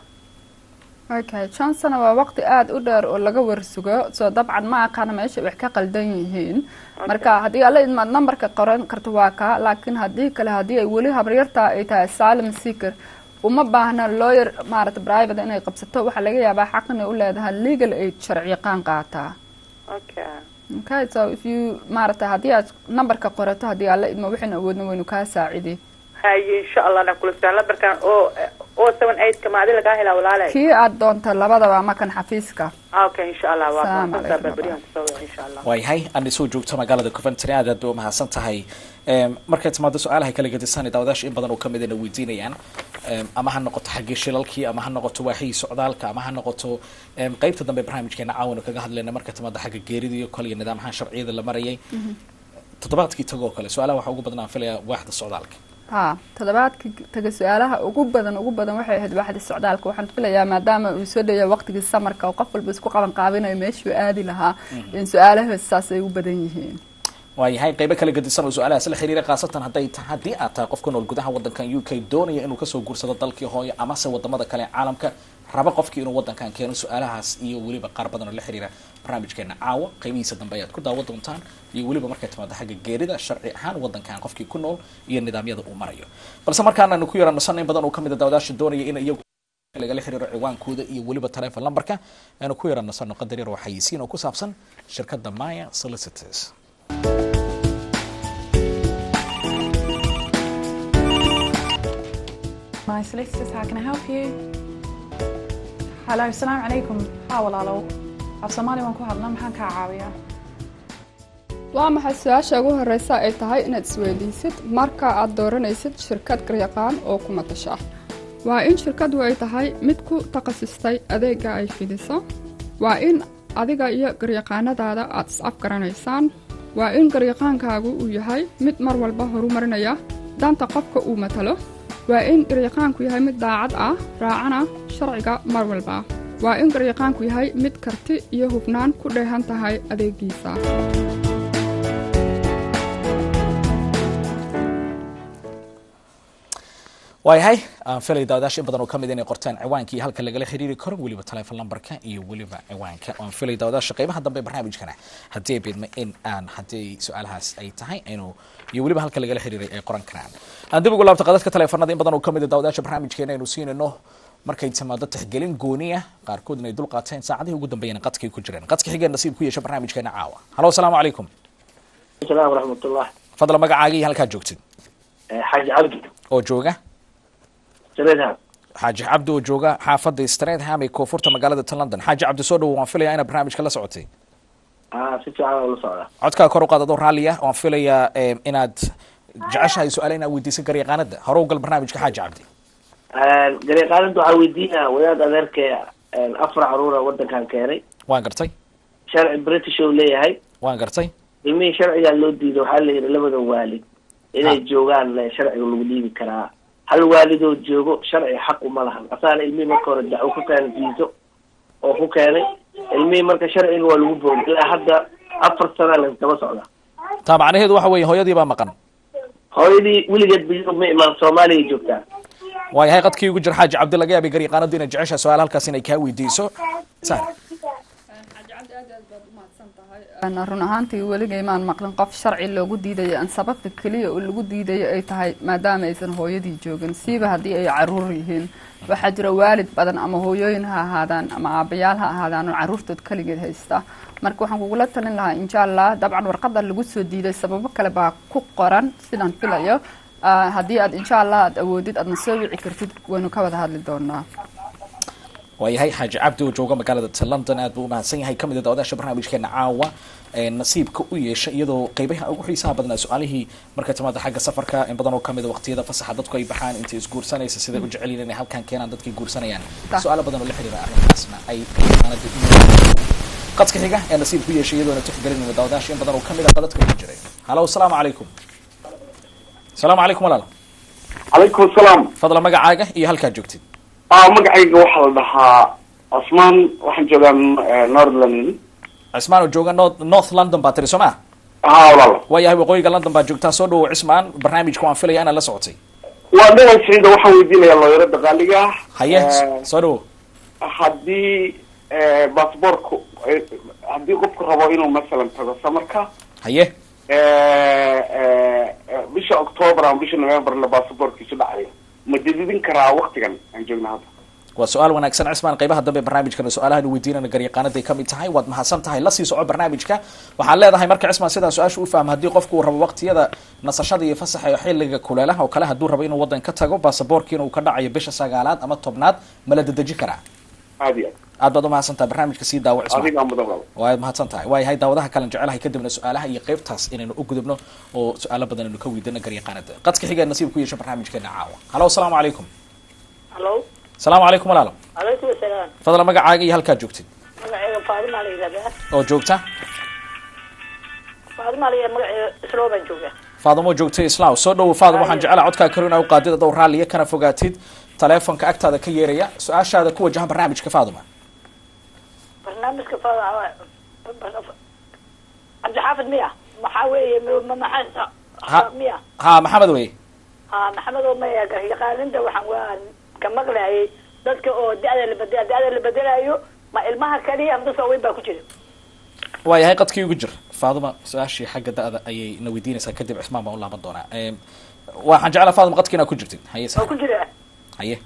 okay shan sano waa waqti aada u dheer oo laga warsugo soo dabcan ma aqaana meesha wax ka qaldan yihiin marka haddii alla idmaad numberka qoran karto waa kaa laakiin haddii kale haddii ay weli habaryartaa ay tahay asylum seeker uma baahna lawyer maarata private inay qabsato waxaa laga yaabaa xaq inay u leedahay legal aid sharci yaqaan qaataa okay okay so if you maarata haddii aad numberka qorato haddii alla idma waxaynu awoodna waynu kaa saacidi haye insha allah na kula socon lambarkan oo oo seven eight ka maadi lagaa helaa walaale kii aad doonta labadaba ama kan xafiiska okay insha allah waa Salaam mahadsantaa calaykum. barbariyan kusoo waca insha allah waayahay ani soo joogto magaalada coventry aad aad bay umahadsan tahay Em, markay timaado su-aalaha kala gedisan daawadaasha in badan oo kamid na weydiinayaan Em, ama ha noqoto xaggii shilalkii ama ha noqoto waaxii socdaalka ama ha noqoto em, qeybta dambe barnaamijkeena caawana kaga hadlayna marka timaado xagga geerida iyo kale iyo nidaamaha sharciyada la marayay toddobaadkii tagoo kale su-aalaha waxaa ugu badan aan filayaa waaxda socdaalka ha toddobaadka taga su-aalaha ugu badan ugu badan waxay ahayd waaxda socdaalka waxaan filayaa maadaama uu soo dhoweeya waqtigii samarka oo qof walba isku qaban qaabinayo meeshuu aadi lahaa in su-aalahaas saas ay u badan yihiin waayahay qeybo kala gedisan oo su-aalahaas la xiriira khaasatan hadday ta haddii aad tahay qof ku nool gudaha wadankan u k doonaya inuu kasoo guursado dalkii hooyo amase wadamada kale ee caalamka raba qofkii inuu wadankan keeno su-aalahaas iyo weliba qaar badan oo la xiriira barnaamijkeena caawa qeybihiisa dambe ayaad ku daawa doontaan iyo weliba markay timaado xagga geerida sharci ahaan wadankan qofkii ku nool iyo nidaamyada uu marayo balse markaananu ku yaranasan in badan oo kamid a daawadaasha doonaya in iyagu lagala xiriiro ciwaankooda iyo weliba telefon lambarka aanu ku yaranasano qadar yar oo xayisiin oo ku saabsan shirkadda maya solicitors My solicitors, how can I help you? Hello, السلام عليكم. ها walaalow. Af Soomaali waan ku hadlaa maxaan kaa caawiyaa? waa maxay su-aasha ugu horeysa ay tahay inaad isweydiisid marka aad dooranaysid shirkad garyaqaan oo ku matasha waa in shirkadu ay tahay mid ku takhasustay adeega ay fidiso waa in adiga iyo garyaqaanadaada aad is-afgaranaysaan waa in garyaqaankaagu uu yahay mid mar walba horumarinaya danta qofka uu matalo waa in garyaqaanku yahay mid daacad ah raacana sharciga mar walba waa in garyaqaanku yahay mid karti iyo hufnaan ku dheehan tahay adeegiisa waayahay aan filay daawadaasha in badan oo kamid inay qortaan ciwaankii halka lagala xiriiri karo weliba telefon lambarka iyo weliba ciwaanka aan filay daawadaasha qeybaha dambe barnaamijkana haddii ay beedma in aan haddii su-aalahaas ay tahay inuu iyo weliba halka lagala xiriiray ay qoran karaan aan dib ugu laabto qadadka teleefanada in badan oo kamid a daawadaasha barnaamijkeena aynu siinayno markay timaado tixgelin gooniya qaarkood inay dul qaateen saacadihii ugu dambeeyana qadkay ku jireen qadka xigeen nasiib ku yeesha barnaamijkeena caawa halo asalaamu calaykum salaam waraxmatullah fadla magacaaga iyo halkaad joogtid xaaji cabdi oo jooga sareedha xaaji cabdi oo jooga xaafadda stratham ee koonfurta magaalada tan london xaaji cabdi soo dhowo waan filayaa inaad barnaamijka la socotay a si fiican oo la socda codkaa kor u qaad adoo raalliya waan filayaa em, inaad jeceshahay su-aale inaad weydiisan garyaqaanada hore u gal barnaamijka xaaji cabdi garyaqaaninta waxaa weydiinaya wadaad adeerkee afar caruura wadankan keenay waan gartay sharci british oo leeyahay waan gartay ilmihii sharcigaa loo diiday waxaa la yidhi labada waalid inay joogaan eh, sharciga lagu dhiibi karaa hal waalidoo joogo sharci xaq uma lahan asaana ilmihii marka hore dacwo ku keenay fiiso oo ku keenay ilmihii marka sharciga waa lagu boogay ilaa hadda afar sana laskaba socda taa macnaheedu waxa weeye hooyadii baa maqan hooyadii weligeed biyo ma imaan soomaaliya joogtaa waayahay qadkii ugu jira xaaji cabdi laga yaabay garyaqaanadu inay jeceshahay su-aal halkaas inay kaa weydiiso sar run ahaantii weligay maan maqlin qof sharci loogu diidayo aan sababta keliya oo lagu diidayo ay tahay maadaama aysan hooyadii joogin siiba haddii ay caruur yihiin waxaa jira waalid badan ama hooyooyin ha ahaadaan ama aabayaal ha ahaadaan oo caruurtood keligeed haysta marka waxaan kugula talin lahaa insha allah dabcan warqada lagu soo diiday sababo kale baa ku qoran sidaan filayo Ah, haddii aad insha allah aad awoodid aadna soo wici kartid waynu ka wada hadli doonaa waayahay xaaji cabdi oo jooga magaalada ta london aad buu u mahadsan yahay kamid a dawadaasha barnaamijkeena caawa ee nasiibka u yeesha iyadoo qeybaha ugu xiisaha badnaa su-aalihii marka timaada xagga safarka in badan oo kamid a waqtiyada fasaxa dadku ay baxaan intay isguursanaysa siday u jecel yihiin inay halkan keenaan dadkay guursanayaan Ta. su-aalo badan oo la xiriira arrintaasna ay qaanada u qadka xiga ee nasiibka u yeeshay iyadoona tixgelinayna dawadaasha in badan oo kamid a qadadka ku jiray halo asalaamu calaykum asalaamu calaykum walaal calaykum asalaam fadla magacaaga iyo halkaad joogtid ah magacayga waxaa la dhahaa cusmaan waxaan joogaa eh, northland cismaan oo jooga north north london baa tiri soo ma ha walaal waayahay waqooyiga london baa joogtaa soo dhawow cismaan barnaamijka waan filaya inaad la socotay waa dhaway siciida waxaan weydiinayaa looyarada qaaliga ah haye Eh, soo dhawow haddii eh, baasboortku eh, haddii qofku rabo inuu masalan tago samarka haye eh, eh, eh, bisha october ama bisha november la baasaboortkiisu dhacayo ma dididin karaa waktigan aan joogna hadda waa su-aal wanaagsan cismaan qeybaha dambe barnaamijkana su-aalahan weydiinana garyaqaanaday ka mid tahay waad mahadsan tahay la sii soco barnaamijka waxaan leedahay marka cismaan sidaa su-aasha u fahmo haddii qofku uu rabo waqtiyada nasashada iyo fasaxa iyo xilliga kuleelaha oo kale hadduu rabo inuu wadan ka tago baasaboorkiina uu ka dhacayo bisha sagaalaad ama tobnaad ma la dedeji karaa aad iyo aad baad umahadsan tahay barnaamijka sii daawo aad cismaan adigaa mudan walaal waad mahadsan tahay waayahay daawadaha kalen jecelahay kadibna su-aalaha iyo qeybtaas inaynu u gudubno oo su-aalo badan aynu ka weydiino garyaqaanada qadka xiga ee nasiib ku yeesha barnaamijkeena caawa halo asalaamu calaykum halo asalaamu calaykum walaalo calaykum asalaam fadla magacaaga iyo halkaad joogtid magaceyga faadima la yidhahdaa oo joogta faadima la yidhahdaa magaceega isloo baan joogaa faadamo joogta islaam soo dhowo faadamo waxaan jecelaha codkaa karo inaa u qaadid adoo raalliya kana fogaatid taleefonka agtaada ka yeeraya su-aashaada ku wajahan barnaamijka faaduma barnaamijka faada cabdixaafid miya maxaa weeye m- ma- maxaa Ha. miya ha maxamed wey ha maxamed oo maya yaqaaninta waxaan waa ka maqlayay dadka oo da-da la bedela da-da la bedelayo ma ilmaha kaliya ama dadka waaweyn baa ku jira waayahay qadkii ugu jir faaduma su-aashii xagga da-da ayay na weydiinaysaa kadib cismaan baan u laaban doonaa Em, waxaan jeclaa faaduma qadkii inaad ku jirtid haye oo ku jira haye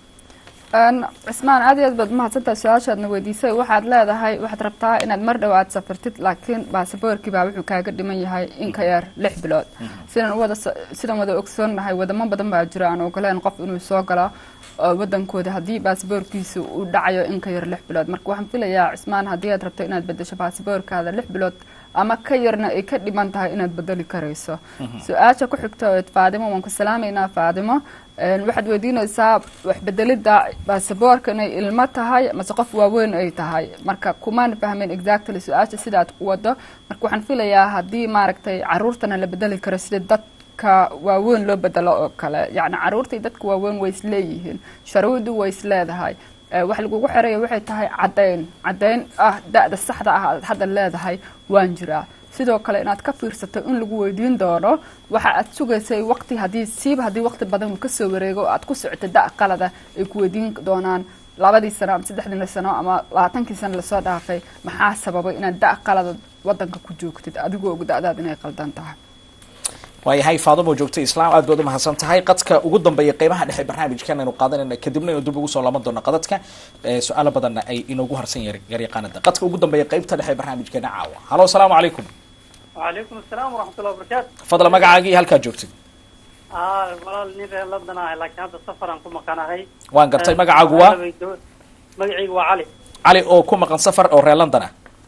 Een, cismaan aad iyo aad baad umahadsantahay su-aashaadna weydiisay waxaad leedahay waxaad rabtaa inaad mar dhow aad safartid laakiin baasaboorkii baa wuxuu kaaga dhiman yahay in ka yar lix bilood sidaan wada sidaan wada ogsoonnahay wadamo badan baa jira aan ogoleen qof inuu soo galo oo wadankooda haddii baasaboorkiisa uu dhacayo in ka yar lix bilood marka waxaan filayaa cismaan haddii aad rabto inaad bedesho baasaboorkaada lix bilood ama ka yarna ay ka dhiman tahay inaad bedeli karayso su-aasha ku xigta oo faadimo waan ku salaamaynaa faadimo Een, waxaad weydiinaysaa waxbedelida baasaboorka inay ilmo tahay mase qof waaweyn ay tahay marka kumaan fahmin exactly su-aasha sidaad ku wado marka waxaan filayaa haddii maaragtay caruurtana la bedeli karo sida dadka waaweyn loo bedelo oo kale yacni caruurta iyo dadka waaweyn way isleeyihiin sharwadu way isleedahay Eh, wax lagugu xeraya waxay tahay caddayn caddayn ah da-da saxda ah aad hadda leedahay waan jiraa sidoo kale inaad ka fiirsato in lagu weydiin doono waxa aad sugaysay waqti haddii siiba haddii waqti badan uu kasoo wareego oo aad ku socoto da qalada ay ku weydiin doonaan labadii sano ama saddexdii sano ama labaatankii sano lasoo dhaafay maxaa sababay inaad da qalada wadanka ku joogtid adigoo og da-daad inay qaldan tahay waayahay faadamo joogta islaam aad baad u mahadsan tahay qadka ugu dambeeya qeybaha dhexe barnaamijkan aynu qaadanayna kadibna aynu dib ugu soo laaban doono qadadka Eh, su-aalo badanna ay inoogu harsan yar garyaqaanada qadka ugu dambeeya qeybta dhexe barnaamijkeena caawa halo asalaamu calaykum وعليكم السلام ورحمة الله وبركاته fadla magacaaga iyo halkaad joogtid آه والله نين ريال لندن آه لكن هذا السفر أنكم مكان هاي waan gartay magacaagu waa مقعي وعلي cali oo ku maqan safar oo reer london ah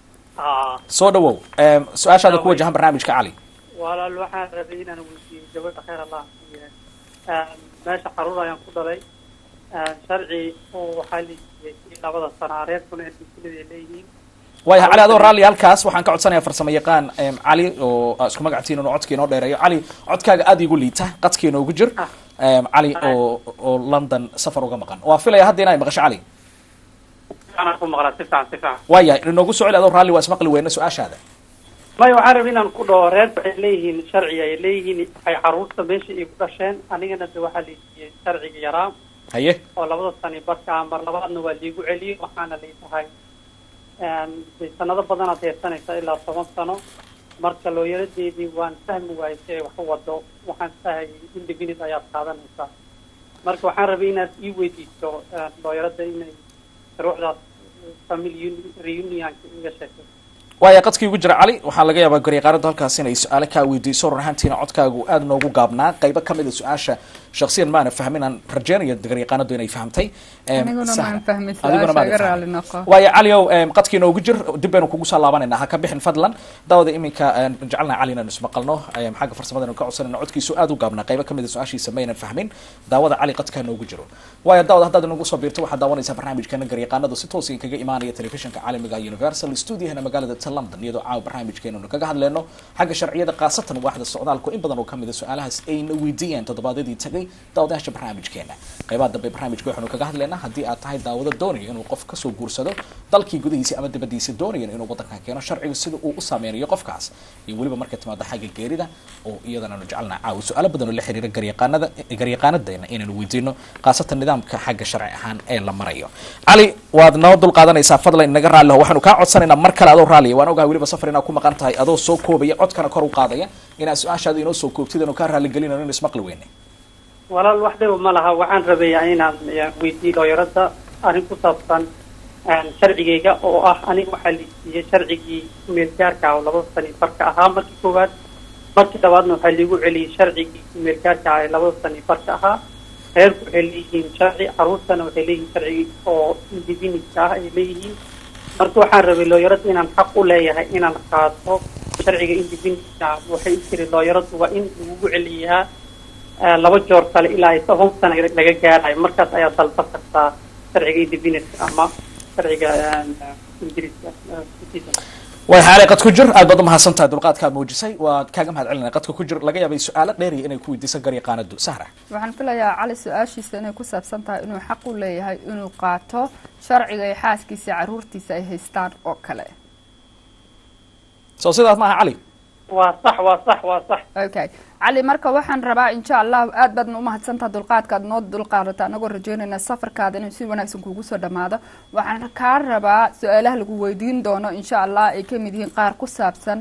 آه soo dhawow Em, su-aashaada ku wajahan barnaamijka cali ولا الواحد ربينا نقول جواب خير الله فيه. آه ماشي حرورة ينقض لي آه شرعي وحالي لابد الصناعات كنا كل إليه waayahay cali adoo raalli halkaas waxaan ka codsanayaa farsamo yaqaan em, cali oo aa isku magactiin inuu codka inoo dheereeyo cali codkaaga aada igu liita qadka inoogu jir Em, cali oo oo london safar uga maqan waa filaya hadda inay maqasho cali أنا أكون مغلا تفعل تفعل waayahay inoogu soo celi adoo raalli waa ismaqli weyna su-aashaada ما يعرف إن كل رير إليه شرعي إليه أي عروسة ماشي يقدشين أنا جنا دوحة شرعي يرام haye oo labada sani barka mar labaadna waa liigu celiyey waxaana lay tahay de sanado badanaad heersanaysaa ilaa toban sano marka looyaradeedii waan fahmi waayay si ay wax u wado waxaan isdhahayay indefinite ayaad qaadanaysaa marka waxaan rabay inaad ii weydiiso looyarada inay shuruucdaas family reunionka iga sheegtay waaya qadkii ugu jira cali waxaa laga yaabaa garyaqaarada halkaas inay su-aale kaa weydiiso run ahaantiina codkaagu aada noogu gaabnaa qaybo kamid a su-aasha shaksiyan maana fahmin aan rajeynayo garyaqaanadu inay fahmtay aniguna maan fahmin adiguna su-aasha iga maada raali noqo waaya caliow qadkii noogu jir dib baynu kugu soo laabanayna ha ka bixin fadlan daawada iminka jecelna cali inaynu ismaqalno xagga farsamada ka codsanayna codkiisu aada u gaabnaa qaybo kamid a su-aashiisa maynan fahmin daawada cali qadkaa noogu jiro waaya daawada haddaad inagu soo biirto waxaad daawanaysaa barnaamijkeena garyaqaanadu si toos kaga imaanaya telefishinka caalamiga universal studiahana magaalada ta london iyadoo caawa barnaamijkeenanu kaga hadleyno xagga sharciyada khaasatan waaxda socdaalku in badan oo kamid a su-aalahaas ayna weydiiyeen toddobaadyadii tagay daawadayaasha barnaamijkeena qaybaha dambe barnaamijka waxaanu kaga hadlaynaa haddii aad tahay daawado doonayo inuu qof kasoo guursado dalkii gudihiisa ama dibadiisa doonayan inuu wadankan keeno sharcigu sida uu u saameynayo qofkaas iyo weliba markay timaado xagga geerida oo iyadana anu jecelnaa caawa su-aalo badan oo la xiriira garyaqaanada garyaqaanadeena inaynu weydiino khaasatan nidaamka xagga sharci ahaan ee la marayo cali waad noo dul qaadanaysaa fadlan inaga raalli ho waxaanu kaa codsanaynaa mar kale adoo raalliya waan ogahay weliba safar inaad ku maqan tahay adoo soo koobaya codkana kor u qaadaya inaad su-aashaada inoo soo koobtid anu kaa raaligelinano inu ismaqli weyne walaal wax dhiba ma laha waxaan rabayaa inaan weydiiyo looyarada arrin ku saabsan sharcigayga oo ah aniga waxaa liisiiyey sharcigii meelgaarka ah oo labada sani barka ahaa markii koowaad markii labaadna waxaa liigu celiyey sharcigii meelgaarka ah ee labada sani barka ahaa reerku waxay leeyihiin sharci caruurtana waxay leeyihiin sharci oo indivinidka ah ay leeyihiin marka waxaan rabay looyarada inaan xaq u leeyahay inaan qaato sharciga indivinidka ah waxay u tiri looyaradu waa in lagugu celiyaa laba joor kale ilaa ay toban sana laga gaarayo markaas ayaa dalba kartaa sharciga indivinidka ama sharciga ingiriiska way xaalay qad ku jir aad baad umahadsan tahay dulqaadkaad muujisay waad kaaga mahad celinaya qadka ku jir laga yaabay su-aalo dheeriya inay ku weydiiso garyaqaanadu sahra waxaan filayaa cali su-aashiisa inay ku saabsan tahay inuu xaq u leeyahay inuu qaato sharciga ay xaaskiisa iyo caruurtiisa ay haystaan oo kale soo sidaas maaha cali waa sax waa sax waa sax okay cali marka waxaan rabaa insha allahu aad baadna umahadsantaha dulqaadkaad noo dulqaadata anagoo rajeynayna safarkaada inuu si wanaagsan kuugu soo dhamaado waxaan kaa rabaa su-aalaha lagu weydiin doono insha allah ay kamid yihiin qaar ku saabsan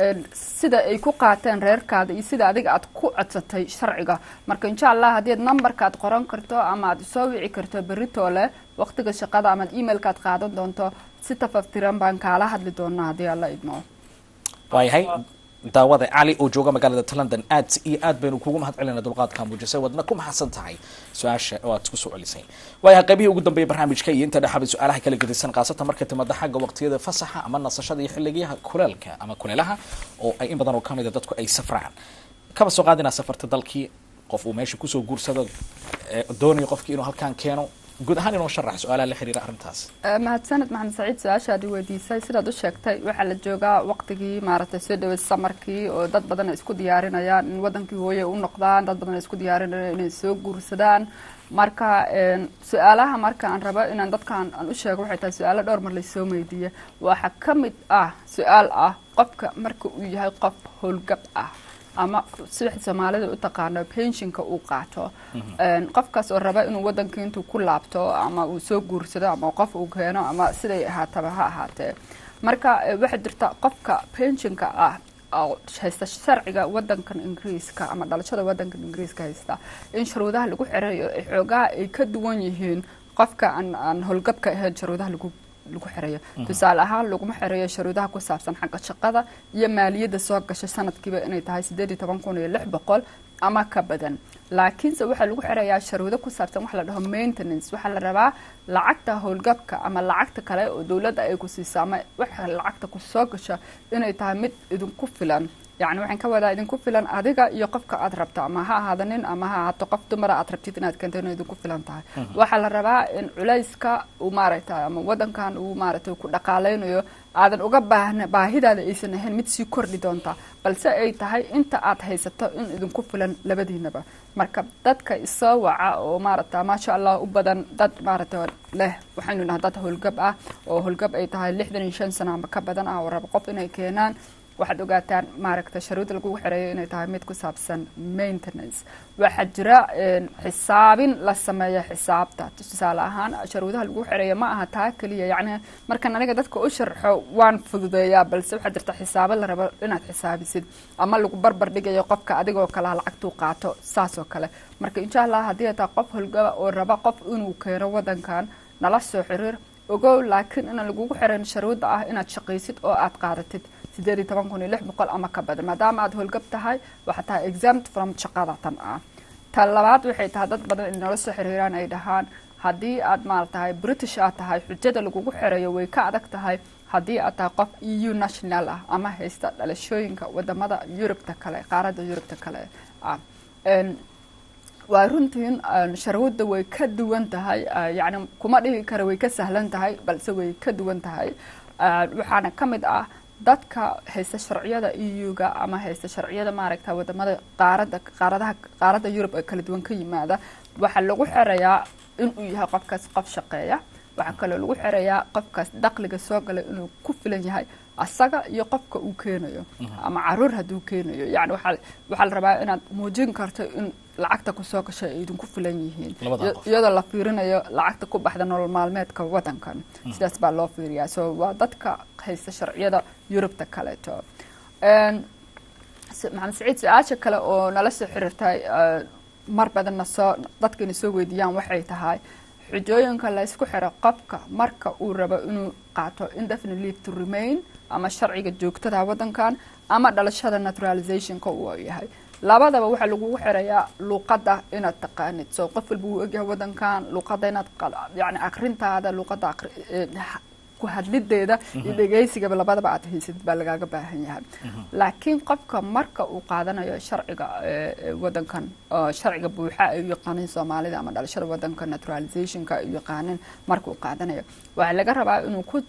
sida ay ku qaateen reerkaada iyo sida adiga aad ku codsatay sharciga marka insha allah haddii ad numberka aad qoran karto ama aad soo wici karto beritoole waqtiga shaqada ama ad emailka aad qaadan doonto si tafaftiran baan kaala hadli doonaa haddii alla idmo waayahay daawada cali oo jooga magaalada london aad iyo aad baynu kugu mahad celina dulqaadkaa muujisay waadna ku mahadsan tahay su-aasha oo aad kusoo celisay waayahay qaybihii ugu dambeeyay barnaamijka iyo inta dhexaba su-aalaha kala gedisan khaasatan markay timaada xagga waqtiyada fasaxa ama nasashada iyo xilligiyaha kuleelka ama kuleelaha oo ay in badan oo kamid a dadku ay safraan kaba soo qaad inaad safarta dalkii qof uu meesha kusoo guursado doonayo qofkii inuu halkaan keeno guud ahaan inoo sharax su-aalaha la xiriira arrintaas mahadsaned maxamed saciid su-aashaad i weydiisay sidaad u sheegtay waxaa la joogaa waqtigii maaragtay soo dhaweyd samarkii oo dad badan ay isku diyaarinayaan in wadankii hooye u noqdaan dad badan ay isku diyaarinayaan inay soo guursadaan marka su-aalaha marka aan rabo inaan dadkan aan u sheego waxay tahay su-aalo dhowr mar laysoo weydiiya waxaa ka mid ah su-aal ah qofka marka uu yahay qof howlgab ah ama sida soomaalida u taqaano pensionka uu qaato qofkaas oo raba inuu wadanka intuu ku laabto ama uu soo guursado ama qof uu keeno ama siday ahaataba ha ahaatee marka waxaa jirta qofka pensionka ah oo haysta sharciga wadankan ingiriiska ama dhalashada wadankan ingiriiska haysta in sharuudaha lagu xirayo xoogaha ay ka duwan yihiin qofka aan aan howlgabka ahayn sharuudaha lagu lagu xirayo tusaale ahaan laguma xirayo sharuudaha ku saabsan xagga shaqada iyo maaliyadda soo gasha sanadkiiba inay tahay sideed iyo toban kun iyo lix boqol ama ka badan laakiinse waxaa lagu xirayaa sharuudo ku saabsan waxa la dhaho maintenance waxaa la rabaa lacagta howlgabka ama lacagta kale oo dowladda ay ku siiso ama waxa lacagta ku soo gasha inay tahay mid idinku filan yacni waxaan ka wadaa idinku filan adiga iyo qofka aad rabto ama ha ahaada nin ama ha ahaato qof dumara aad rabtid inaad keento inay idinku filan tahay waxaa la rabaa in culayska uu maaragtay ama wadankan uu maaragtay ku dhaqaaleynayo aadan uga baahna baahidaada aysan ahayn mid sii kordhi doonta balse ay tahay inta aad haysato in idinku filan labadiinaba marka dadka isoo waca oo maaragta maasha allah u badan dad maaragta leh waxaynu nahay dad howlgab ah oo howlgab ay tahay lixdan iyo shan sano ama ka badan ah oo raba qof inay keenaan waxaad ogaataan maaragta sharuudda lagugu xereeyo inay tahay mid ku saabsan maintenance waxaa jira xisaabin la sameeya xisaabta tusaale ahaan sharuudaha lagu xereeyo ma aha taa keliya yacni markan aniga dadka u sharxo waan fududeeyaa balse waxaa jirta xisaabo la rabo inaad xisaabisid ama lagu barbar dhigayo qofka adigoo kalea lacagtuu qaato saas oo kale marka insha allah haddii ay tahay qof holgaba oo raba qof inuu keeno wadankan nala soo xiriir ogow laakiin inaan lagugu xiran sharuudda ah inaad shaqaysid oo aad qaadatid sideed iyo toban kun iyo lix boqol ama ka badan maadaama aad howlgab tahay waxaa tahay exempt from shaqada tan ah ta labaad waxay tahay dad badan in nala soo xiriiraan ay dhahaan haddii aad maaratahay british aad tahay xujada lagugu xereeyo way ka adag tahay haddii aad tahay qof e u national ah ama haysta dhalashooyinka wadamada yurubta kale qaaradda yurubta kale ah waa runtiin sharuudda way ka duwan tahay yacni kuma dhihi kara way ka sahlan tahay balse way ka duwan tahay waxaana ka mid ah dadka haysta sharciyada e u-ga ama haysta sharciyada maaragta wadamada qaarada qaaradaha qaaradda yurub ee kala duwan ka yimaada waxaa lagu xerayaa inuu yahay qofkaas qof shaqeeya waxaa kaloo lagu xerayaa qofkaas dakhliga soo galay inuu ku filan yahay asaga iyo qofka uu keenayo ama caruur hadduu keenayo yani waxaa waxaa la rabaa inaad muujin karto in lacagta kusoo gashay ay idinku filan yihiin iyadoo la fiirinayo lacagta ku baxda nolol maalmeedka wadankan sidaas baa loo fiiriyaa so waa dadka haysta sharciyada yurubta kaleeto maxamed saciid su-aasha kale oo nala soo xiriirtay mar badanna soo dadkayna soo weydiiyaan waxay tahay xujooyinka la ysku xiro qofka marka uu rabo inuu qaato indefinite leave to remain ama sharciga joogtada wadankan ama dhalashada naturalizationka uu yahay labadaba waxaa lagugu xirayaa luuqadda inaad taqaanid so qof walba wuu ogyahay wadankan luuqadda inaad yani akrintaada luuqadda ku hadlideeda iyo dhegeysigaba labadaba aad haysid baa lagaaga baahan yahay laakiin qofka marka uu qaadanayo sharciga wadankan sharciga buuxa ay u yaqaanin soomaalida ama dhalashada wadanka naturalizationka ay u yaqaanin marka uu qaadanayo waxaa laga rabaa inuu ku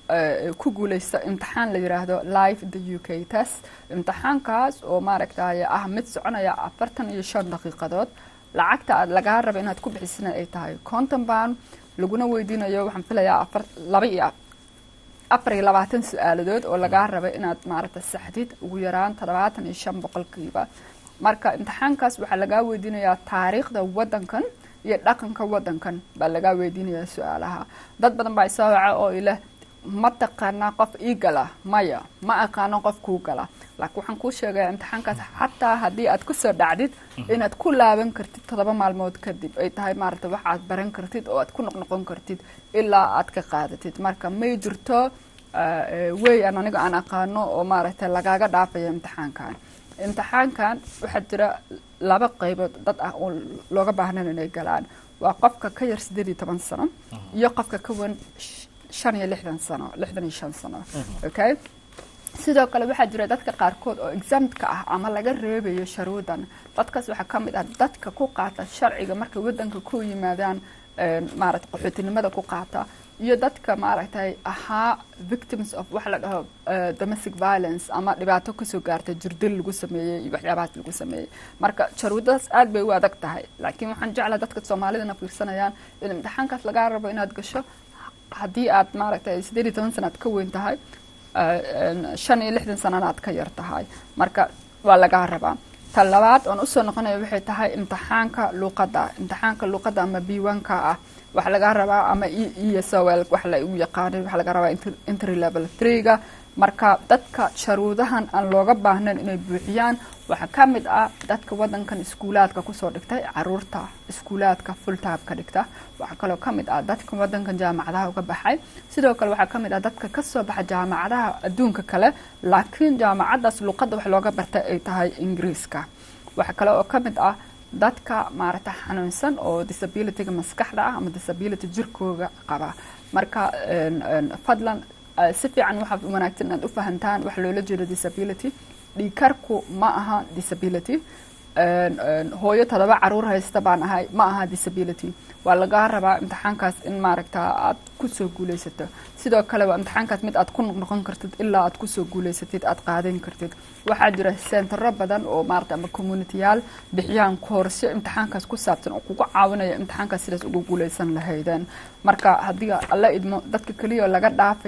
ku guuleysto imtixaan la yiraahdo live the u k test imtixaankaas oo maaragtay ah mid soconaya afartan iyo shan daqiiqadood lacagta aad lagaa raba inaad ku bixisana ay tahay conton pound laguna weydiinayo waxaan filayaa afar laba iyo afar iyo labaatan su-aaladood oo lagaa raba inaad maaragta saxdid ugu yaraan toddobaatan iyo shan boqolkiiba marka imtixaankaas waxaa lagaa weydiinayaa taariikhda wadankan iyo dhaqanka wadankan baa lagaa weydiinayaa su-aalaha dad badan baa isoo waca oo ileh ma taqaanaa qof ii gala maya ma aqaano qof kuu gala laakiin waxaan kuu sheegaya imtixaankaas xataa haddii aad kusoo dhacdid inaad ku laaban kartid toddoba maalmood kadib ay tahay maaragta waxaad baran kartid oo aad ku noqnoqon kartid ilaa aad ka qaadatid marka may jirto wey aan aniga aan aqaano oo maaragta lagaaga dhaafayo imtixaankan imtixaankan waxaa jira laba qaybood dad ah oo looga baahnan inay galaan waa qofka ka yar sideed iyo toban sano iyo qofka ka wan shan iyo lixdan sano lixdan iyo shan sano okay sidoo kale waxaa jira dadka qaarkood oo examtka ah ama laga reebayo sharuudan dadkaas waxaa ka mid ah dadka ku qaata sharciga markay wadanka ku yimaadaan maaragta qaxootinimada ku qaata iyo dadka maaragtay ahaa victims of waxa la dhaho domestic violence ama dhibaato kasoo gaarta jirdil lagu sameeyey iyo waxyaabahaas lagu sameeyey marka sharuudadaas aad bay u adag tahay laakiin waxaan jeclaa dadka soomaalidana fiirsanayaan in imtixaankaas lagaa rabo inaad gasho haddii aad maaragtay sideed iyo toban sana aad ka weyn tahay shan iyo lixdan sanana aad ka yar tahay marka waa lagaa rabaa ta labaad oon usoo noqonayo waxay tahay imtixaanka luuqadda imtixaanka luuqadda ama biwanka ah waxaa lagaa rabaa ama e s o l wax la u yaqaanin waxaa laga rabaa entry level three-ga marka dadka sharuudahan aan looga baahnayn inay buuxiyaan waxaa ka mid ah dadka wadankan iskuulaadka kusoo dhigtay caruurta iskuulaadka fulltime ka dhigta waxaa kaloo ka mid ah dadka wadankan jaamacadaha uga baxay sidoo kale waxaa ka mid ah dadka kasoo baxa jaamacadaha adduunka kale laakiin jaamacadaas luuqadda wax looga bartay ay tahay ingiriiska waxaa kale oo ka mid ah dadka maaragta xanuunsan oo disabilityga maskaxda ah ama disability jirkooga qaba marka fadlan si fiican waxaa wanaagsan inaad u fahantaan waxa loola jeedo disability dhiikarku ma aha disability hooyo todoba caruur haysta baan ahay ma aha disability waa lagaa rabaa imtixaankaas in maaragta aad kusoo guuleysato sidoo kale waa imtixaankaas mid aad ku noqnoqon kartid ilaa aad kusoo guuleysatid aad qaadan kartid waxaa jira sentaro badan oo maarata ama communityyaal bixiyaan koorsyo imtixaankaas ku saabsan oo kugu caawinaya imtixaankaas sidaas ugu guuleysan lahaydeen marka haddii alla idmo dadka keliya laga dhaafayo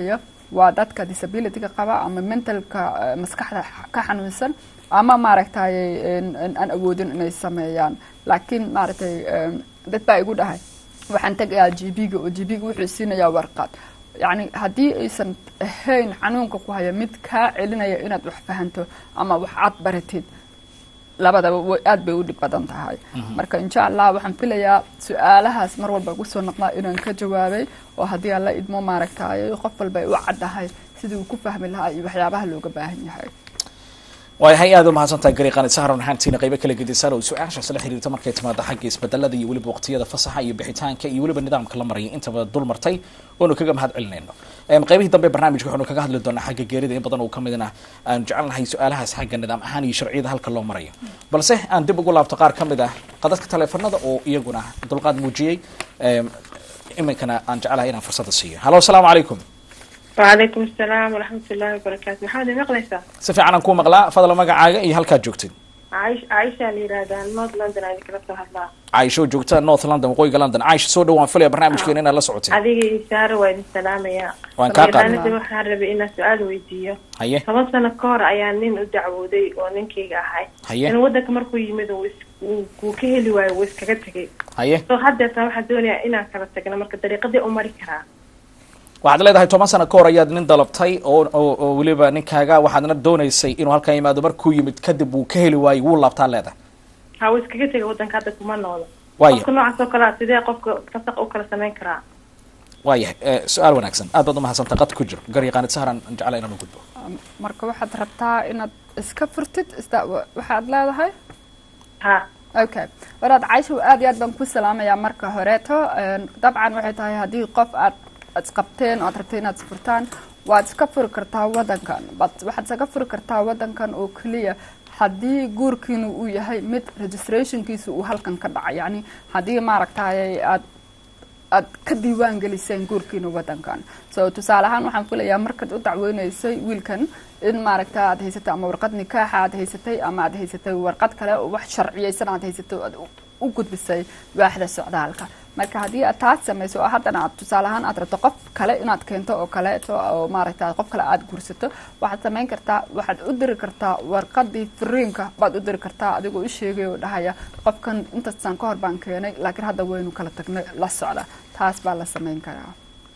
waa dadka disabilityga qaba ama mentalka eh, maskaxda ka xanuunsan ama maaragtay en- en- aan awoodin inay sameeyaan laakiin maaragtay em, dad baa igu dhahay waxaan tegayaa g b-ga oo g b-ga wuxuu siinayaa warqad yacni haddii aysan ahayn xanuunka ku haya mid kaa celinaya inaad wax fahanto ama wax aad baratid labadaba way aad bay u dhib badan tahay marka insha allah waxaan filayaa su-aalahaas mar walba ugu soo noqdaa inaan ka jawaabay oo haddii alla idmo maaragtay qof walba ay u caddahay sidii uu ku fahmi lahaa iyo waxyaabaha looga baahan yahay waayahay aad u mahadsantahay gariiqaanid sahran waxaantiina qaybo kala gedisan oo su-aashaas la xiriirta markay timaado xagga isbedelada iyo weliba waqtiyada fasaxa iyo bixitaanka iyo weliba nidaamka la maraya intaba dul martay oonu kaga mahad celinayno Em, qaybihii dambe barnaamijka waxaanu kaga hadli doonaa xagga geerida in badan oo ka midna aan jecelnahay su-aalahaas xagga nidaam ahaan iyo sharciyada halka loo marayo balse aan dib ugu laabto qaar ka mid ah qadadka taleefanada oo iyaguna dulqaad muujiyey Em, iminkana aan jecelahay inaan fursada siiyo halo asalaamu calaykum وعليكم السلام ورحمة الله وبركاته محمد مقلسة si fiican aan kuu maqlaa fadla magacaaga iyo halkaad joogtid عايش عايشة اللي رادا نورد لندن هذيك نفسها هلا caaisho joogta north london waqooyiga london caaisha soo dhawaan filaya barnaamijkeena inaad la socoteen هذه إشارة وين السلام يا waan kaa qaadnay أنا waxaan rabay inaan su-aal weydiiyo haye toban sano ka hor ayaa nin u dacwooday oo ninkayga ahay haye in wadanka markuu yimid uu is- uu- uu ka heli waayo wuu iskaga tegay haye so haddeeta waxaan doonayaa inaan kala tagno marka dariiqadii u mari karaa waxaad leedahay toban sano ka hor ayaad nin dalabtay oo oo oo weliba ninkaaga waxaadna doonaysay inuu halkan yimaado markuu yimid kadib wuu ka heli waayey wuu laabtaa leedahay ha wuu iskaga tegay wadanka hadda kuma noola waaya qofka noocaas oo kale ah sidee qofka fasaq u kala samayn karaa waayahay eh, su-aal wanaagsan aad baad umahadsantay qad ku jiro garyaqaanid sahran aan jeclaa inaan u gudbo marka waxaad rabtaa inaad iska furtid isda waxaad leedahay ha okay waraad caysha aad iyo aad baan ku salaamayaa marka horeeto Een, dabcan waxay tahay haddii qof aad aad isqabteen oo aad rabtay inaad isfurtaan waad iska furi kartaa wadankan but waxaad iskaga furi kartaa wadankan oo keliya haddii guurkiinu uu yahay mid registrationkiisa uu halkan ka dhacay yacni haddii maaragtay aad aad ka diiwaan geliseen guurkiina wadankan so tusaale ahaan waxaan filayaa markaad u dacweyneysay wiilkan in maaragta aad haysatay ama warqad nikaaxa aad haysatay ama aad haysatay warqad kale oo wax sharciyeysan aad haysatay oo aad u- u gudbisay waaxda socdaalka marka haddii aad taas samayso oo haddana aad tusaale ahaan aad rabto qof kale inaad keento oo kaleeto oo maaragta qof kale aad guursato waxaad samayn kartaa waxaad u diri kartaa warqadii firiinka baad u diri kartaa adigoo u sheegay oo dhahaya qofkan intaasaan ka hor baan keenay laakiin hadda waynu kala tagnay la socda taas baa la samayn karaa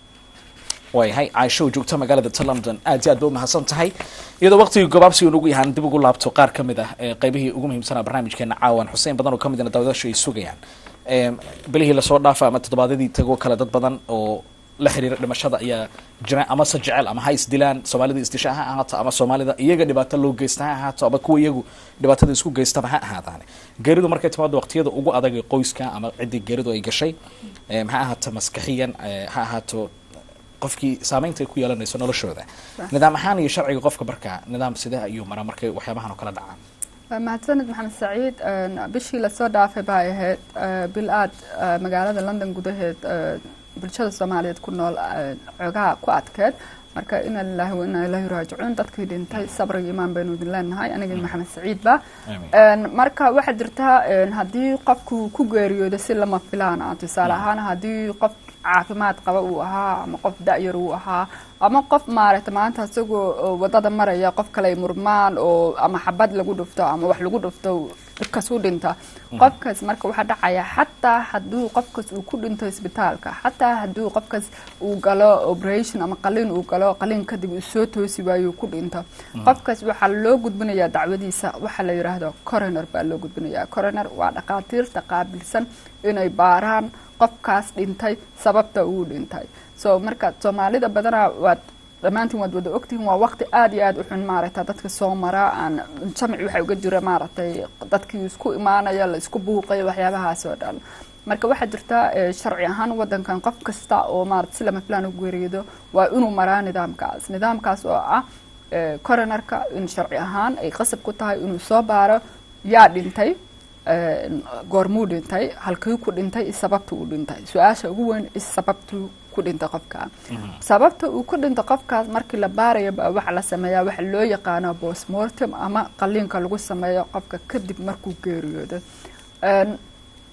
waayahay caaisho oo joogta magaalada ta london aad iyo aad ba umahadsan tahay iyadoo waqtigii gobaabsiga nugu yahaan dib ugu laabto qaar ka mid ah ee qaybihii ugu muhiimsanaa barnaamijkeena caawan xuseen badan oo ka midna daawadaashu ay sugayaan Em, bilihii lasoo dhaafa ama toddobaadyadii tagoo kale dad badan oo la xiriira dhimashada ayaa jira ama se jecel ama ha isdilaan soomaalida isdisha ha ahaato ama soomaalida iyaga dhibaato loo geysta ha ahaato ama kuwa iyagu dhibaatada isku geystaba ha ahaadaane geeridu markay timaado waqtiyada ugu adag ee qoyska ama ciddii geeridu ay gashay em, ha ahaato maskaxiyan eh, ha ahaato qofkii saameynta ay ku yeelanayso noloshooda nidaam ahaan iyo sharciga qofka markaa nidaam sidee ayuu maraa markay waxyaabahan oo kala dhacaan Waa mahadsanid maxamed saciid Een, bishii lasoo dhaafay baa ahayd eh, bil aad eh, magaalada london gudaheed eh, bulshada soomaaliyeed ku nool eh, xoogaha ku adkeed marka ina lillahi wa inaa ilaahi raajicuun dadkii dhintay sabr iyo imaan baynu idin leenahay aniga iyo maxamed saciid ba Een, marka waxaa jirta een, haddii qofku ku geeriyoodo si lama filaan ah tusaale ahaan haddii qof caafimaad qaba uu ahaa ama qof da-yar uu ahaa ama qof maaragta maanta isagoo oo wadada maraya qof kale ay murmaan oo ama xabad lagu dhufto ama wax lagu dhufto dhibkaas u dhinta qofkaas marka waxaa dhacaya xataa hadduu qofkaas uu ku dhinto isbitaalka xataa hadduu qofkaas uu galo operation ama qaliin uu galo qaliin kadib uu soo toosi waayo uu ku dhinto qofkaas waxaa loo gudbinayaa dacwadiisa waxaa la yidhaahdo coroner baa loo gudbinayaa coroner waa dhakhaatiirta qaabilsan inay baaraan qofkaas dhintay sababta uu dhintay so marka soomaalida badanaa waad dhammaantiin waad wada ogtihiin waa waqti aad iyo aad u xun maaragta dadka soo mara aan jamci waxaa uga jira maaragtay dadkii isku imaanaya la isku buuqayo waxyaabahaas oo dhan marka waxaa jirta eh, sharci ahaan wadankan qof kasta oo maarata si lama filaan u geeriyodo waa inuu maraa nidaamkaas nidaamkaas oo ah eh, coronerka in sharci ahaan ay qasab ku tahay inuu soo baaro yaa dhintay eh, goormuu dhintay halkii ku dhintay iyo sababta uu dhintay su-aasha ugu weyn is sababtuu ku dhintay qofka sababta uu ku dhintay qofkaas markii la baarayo baa waxaa la sameeyaa waxa loo yaqaano postmortem ama qaliinka lagu sameeyo qofka kadib markuu geeriyoodo Een,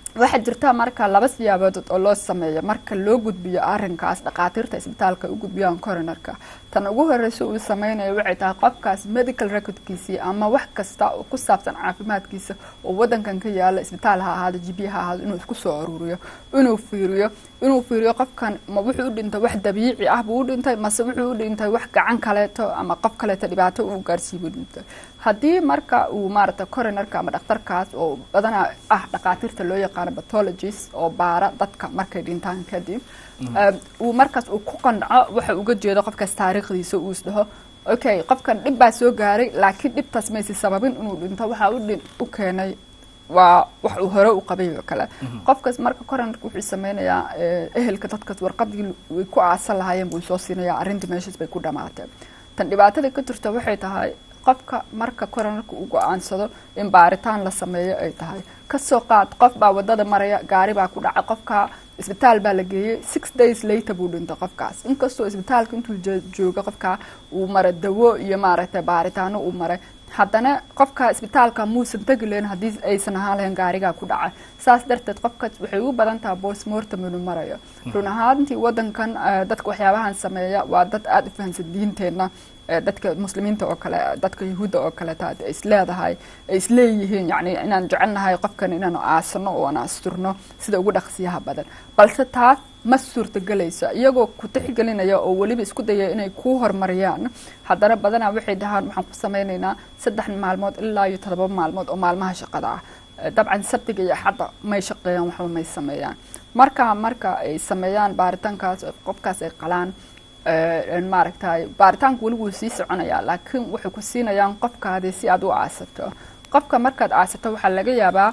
waxaa jirta marka laba siyaabood oo loo sameeyo marka loo gudbiyo arinkaas dhakhaatiirta isbitaalka u gudbiyaan coronerka tan ugu horeysa uu sameynayo waxay tahay qofkaas medical recordkiisii ama wax kasta oo ku saabsan caafimaadkiisa oo wadankan ka yaala isbitaal ha ahaado gb ha ahaado inuu isku soo aruuriyo inuu fiiriyo inuu fiiriyo qofkan ma wuxuu u dhintay wax dabiici ah buu u dhintay mase wuxuu u dhintay wax gacan kaleeto ama qof kaleeto dhibaato uu gaarsiiy buu dhintay haddii marka uu maaragta coronerka ama dhakhtarkaas oo badanaa ah dhakhaatiirta loo yaqaano pathologist oo baara dadka markay dhintaan kadib uu markaas uu ku qanco waxa uga jeedo qofkaas taariikhdiisa uu isdhaho okay qofkan dhib baa soo gaaray laakiin dhibtaas maysi sababin inuu dhinto waxaa u keenay waa wax uu hore u qabay oo kale qofkaas marka coronerka wuxuu sameynayaa ehelka dadkaas warqadii way ku aasan lahaayeen buu soo siinayaa arrintii meeshaas bay ku dhamaatay tan dhibaatada ka jirta waxay tahay qofka marka coronerka uu go-aansado in baaritaan la sameeyo ay tahay kasoo qaad qof baa wadada maraya gaari baa ku dhacay qofka isbitaal baa la geeyey six days later buu dhintay qofkaas inkastoo isbitaalka intuu jooga qofka uu maray dawo iyo maaragtay baaritaano uu maray haddana qofka isbitaalka muusan tegi lahayn haddii aysan ahaan lahayn gaarigaa ku dhacay saas darteed qofkaas waxay u badan tahay bosmortem inuu marayo run ahaantii wadankan dadka waxyaabahan sameeya waa dad aada u fahamsan diinteenna dadka muslimiinta oo kale dadka yahuudda oo kaleeta ay isleedahay ay isleeyihiin yani inaan jecelnahay qofkan inaanu aasano oo aan asturno sida ugu dhaqsiyaha badan balse taas ma suurtagelayso iyagoo ku tixgelinaya oo weliba isku daya inay kuu horumariyaan haddana badanaa waxay dhahaan waxaan ku sameynaynaa saddex maalmood ilaa iyo todoba maalmood oo maalmaha shaqada ah dabcan sabtiga iyo axadda may shaqeeyaan waxba may sameeyaan marka marka ay sameeyaan baaritaankaas qofkaas ay qalaan maaragtay baaritaanku weli wuu sii soconayaa laakiin waxay ku siinayaan qofkaadi si aad u aasato qofka markaad aasato waxaa laga yaabaa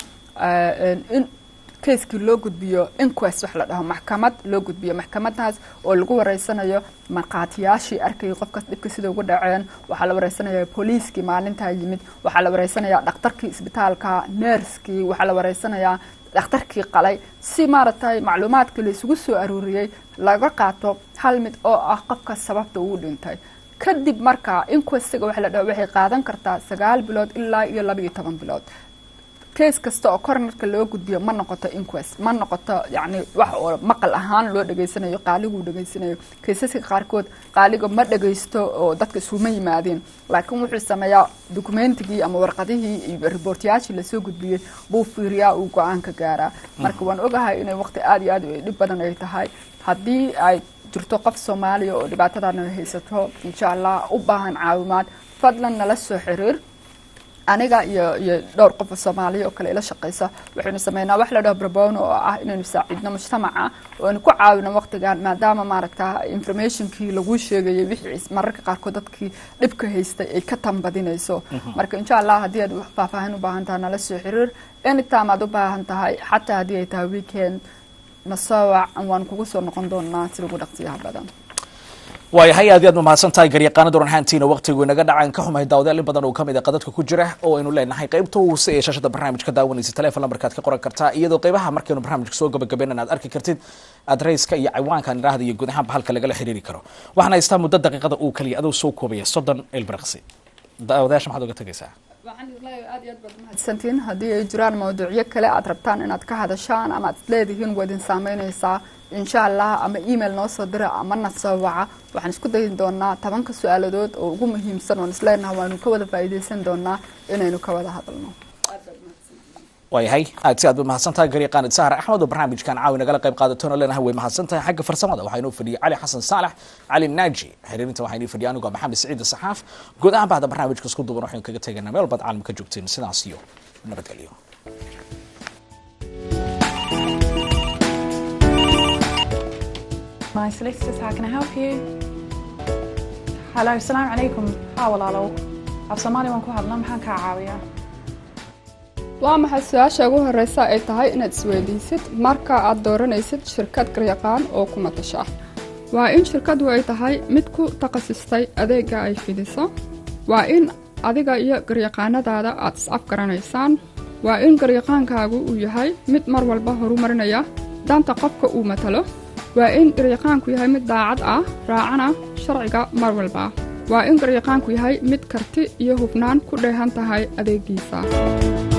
in keiskii loo gudbiyo inquest wax la dhaho maxkamad loo gudbiyo maxkamadaas oo lagu wareysanayo markhaatiyaashii arkayay qofkaas dhibka sida ugu dhaceen waxaa la wareysanaya booliiskii maalintaa yimid waxaa la wareysanayaa dhakhtarkii isbitaalka neerskii waxaa la wareysanayaa dhakhtarkii qalay si maaragtay macluumaadkii la isugu soo aruuriyey laga qaato hal mid oo ah qofkaas sababta uu dhintay kadib markaa inquestiga waxa la dhaho waxay qaadan kartaa sagaal bilood ilaa iyo laba iyo toban bilood case kasta oo coronerka loo gudbiyo ma noqoto inquest ma noqoto yacni wax oo maqal ahaan loo dhageysanayo qaaliguu dhageysanayo kaysaska qaarkood qaaliga ma dhageysto oo dadka isuma yimaadeen laakiin wuxuu sameeyaa dokumentigii ama warqadihii iyo riboortayaashii lasoo gudbiyey buu fiiriyaa uu go-aanka gaaraa marka waan ogahay inay waqti aada iyo aad dhib badan ay tahay haddii ay jirto qof soomaaliya oo dhibaatadana haysato insha allah u baahan caawimaad fadlan nala soo xiriir aniga iyo iyo dhowr qof oo soomaaliya oo kale ila shaqeysa waxaynu sameynaa wax la dhaho brabono oo ah inaynu saaciidno mujtamaca oo aynu ku caawino waqtigan maadaama maaragta informationkii lagu sheegayay wixii mararka qaarkood dadkii dhibka haystay ay ka tanbadinayso marka insha allah haddii aad faahfaahin u baahan tahay nala soo xiriir anytime aad u baahan tahay xataa haddii ay tahay weekend nasoowac waan kugu soo noqon doonaa sida ugu dhaqsiyaha badan waayahay aad iyo aad ma mahadsan tahay garyaqaana doran haantiina waqtigu inaga dhacaan ka xumahay daawadayaal in badan oo kamid a qadadka ku jira oo aynu leenahay qaybta hoose ee shaashada barnaamijka daawanaysa telefon lambarkaad ka qoran kartaa iyadoo qaybaha markaynu barnaamijka soo gabagabeyn aad arki kartid adreyska iyo ciwaankan idhaahda iyo guud ahaanba halka lagala xiriiri karo waxaan haystaa muddo daqiiqada uu kaliya adoo soo koobaya soddon ilbiraqsi daawadayaasha maxaad uga tegaysaa waxaan islahay aad iyo aad baad mahadsantiin haddii ay jiraan mawduucyo kale aad rabtaan inaad ka hadashaan ama aad isleedihiin waa idin saameynaysaa insha allah ama email noo soo dira ama na soo waca waxaan isku dayi doonaa tobanka su-aaladood oo ugu muhiimsan oon isleenahay waanu ka wada faa'iidaysan doonaa inaynu ka wada hadalno waayahay aad si aad ba mahadsan tahay garyaqaanid sahar axmed oo barnaamijkan caawi nagala qayb qaadatoona leenahay way mahadsan tahay xagga farsamada waxaa inoo fadhiyay cali xasan saalax cali naaji xiriirinta waxaa inoo fadhiyay anigoo maxamed saciid saxaaf guud ahaan bahda barnaamijka isku duban waxaynu kaga tegaynaa meel baad caalamka joogteen sidaas iyo nabadgelyo My solicitors, how can I help you? Hello, السلام عليكم. ها walaalow. Af Soomaali waan ku hadlaa maxaan kaa caawiyaa? waa maxay su-aasha ugu horeysa ay tahay inaad isweydiisid marka aad dooranaysid shirkad garyaqaan oo ku matasha waa in shirkadu ay tahay mid ku takhasustay adeega ay fidiso waa in adiga iyo garyaqaanadaada aad is-afgaranaysaan waa in garyaqaankaagu uu yahay mid mar walba horumarinaya danta qofka uu matalo waa in garyaqaanku yahay mid daacad ah raacana sharciga mar walba waa in garyaqaanku yahay mid karti iyo hufnaan ku dheehan tahay adeegiisa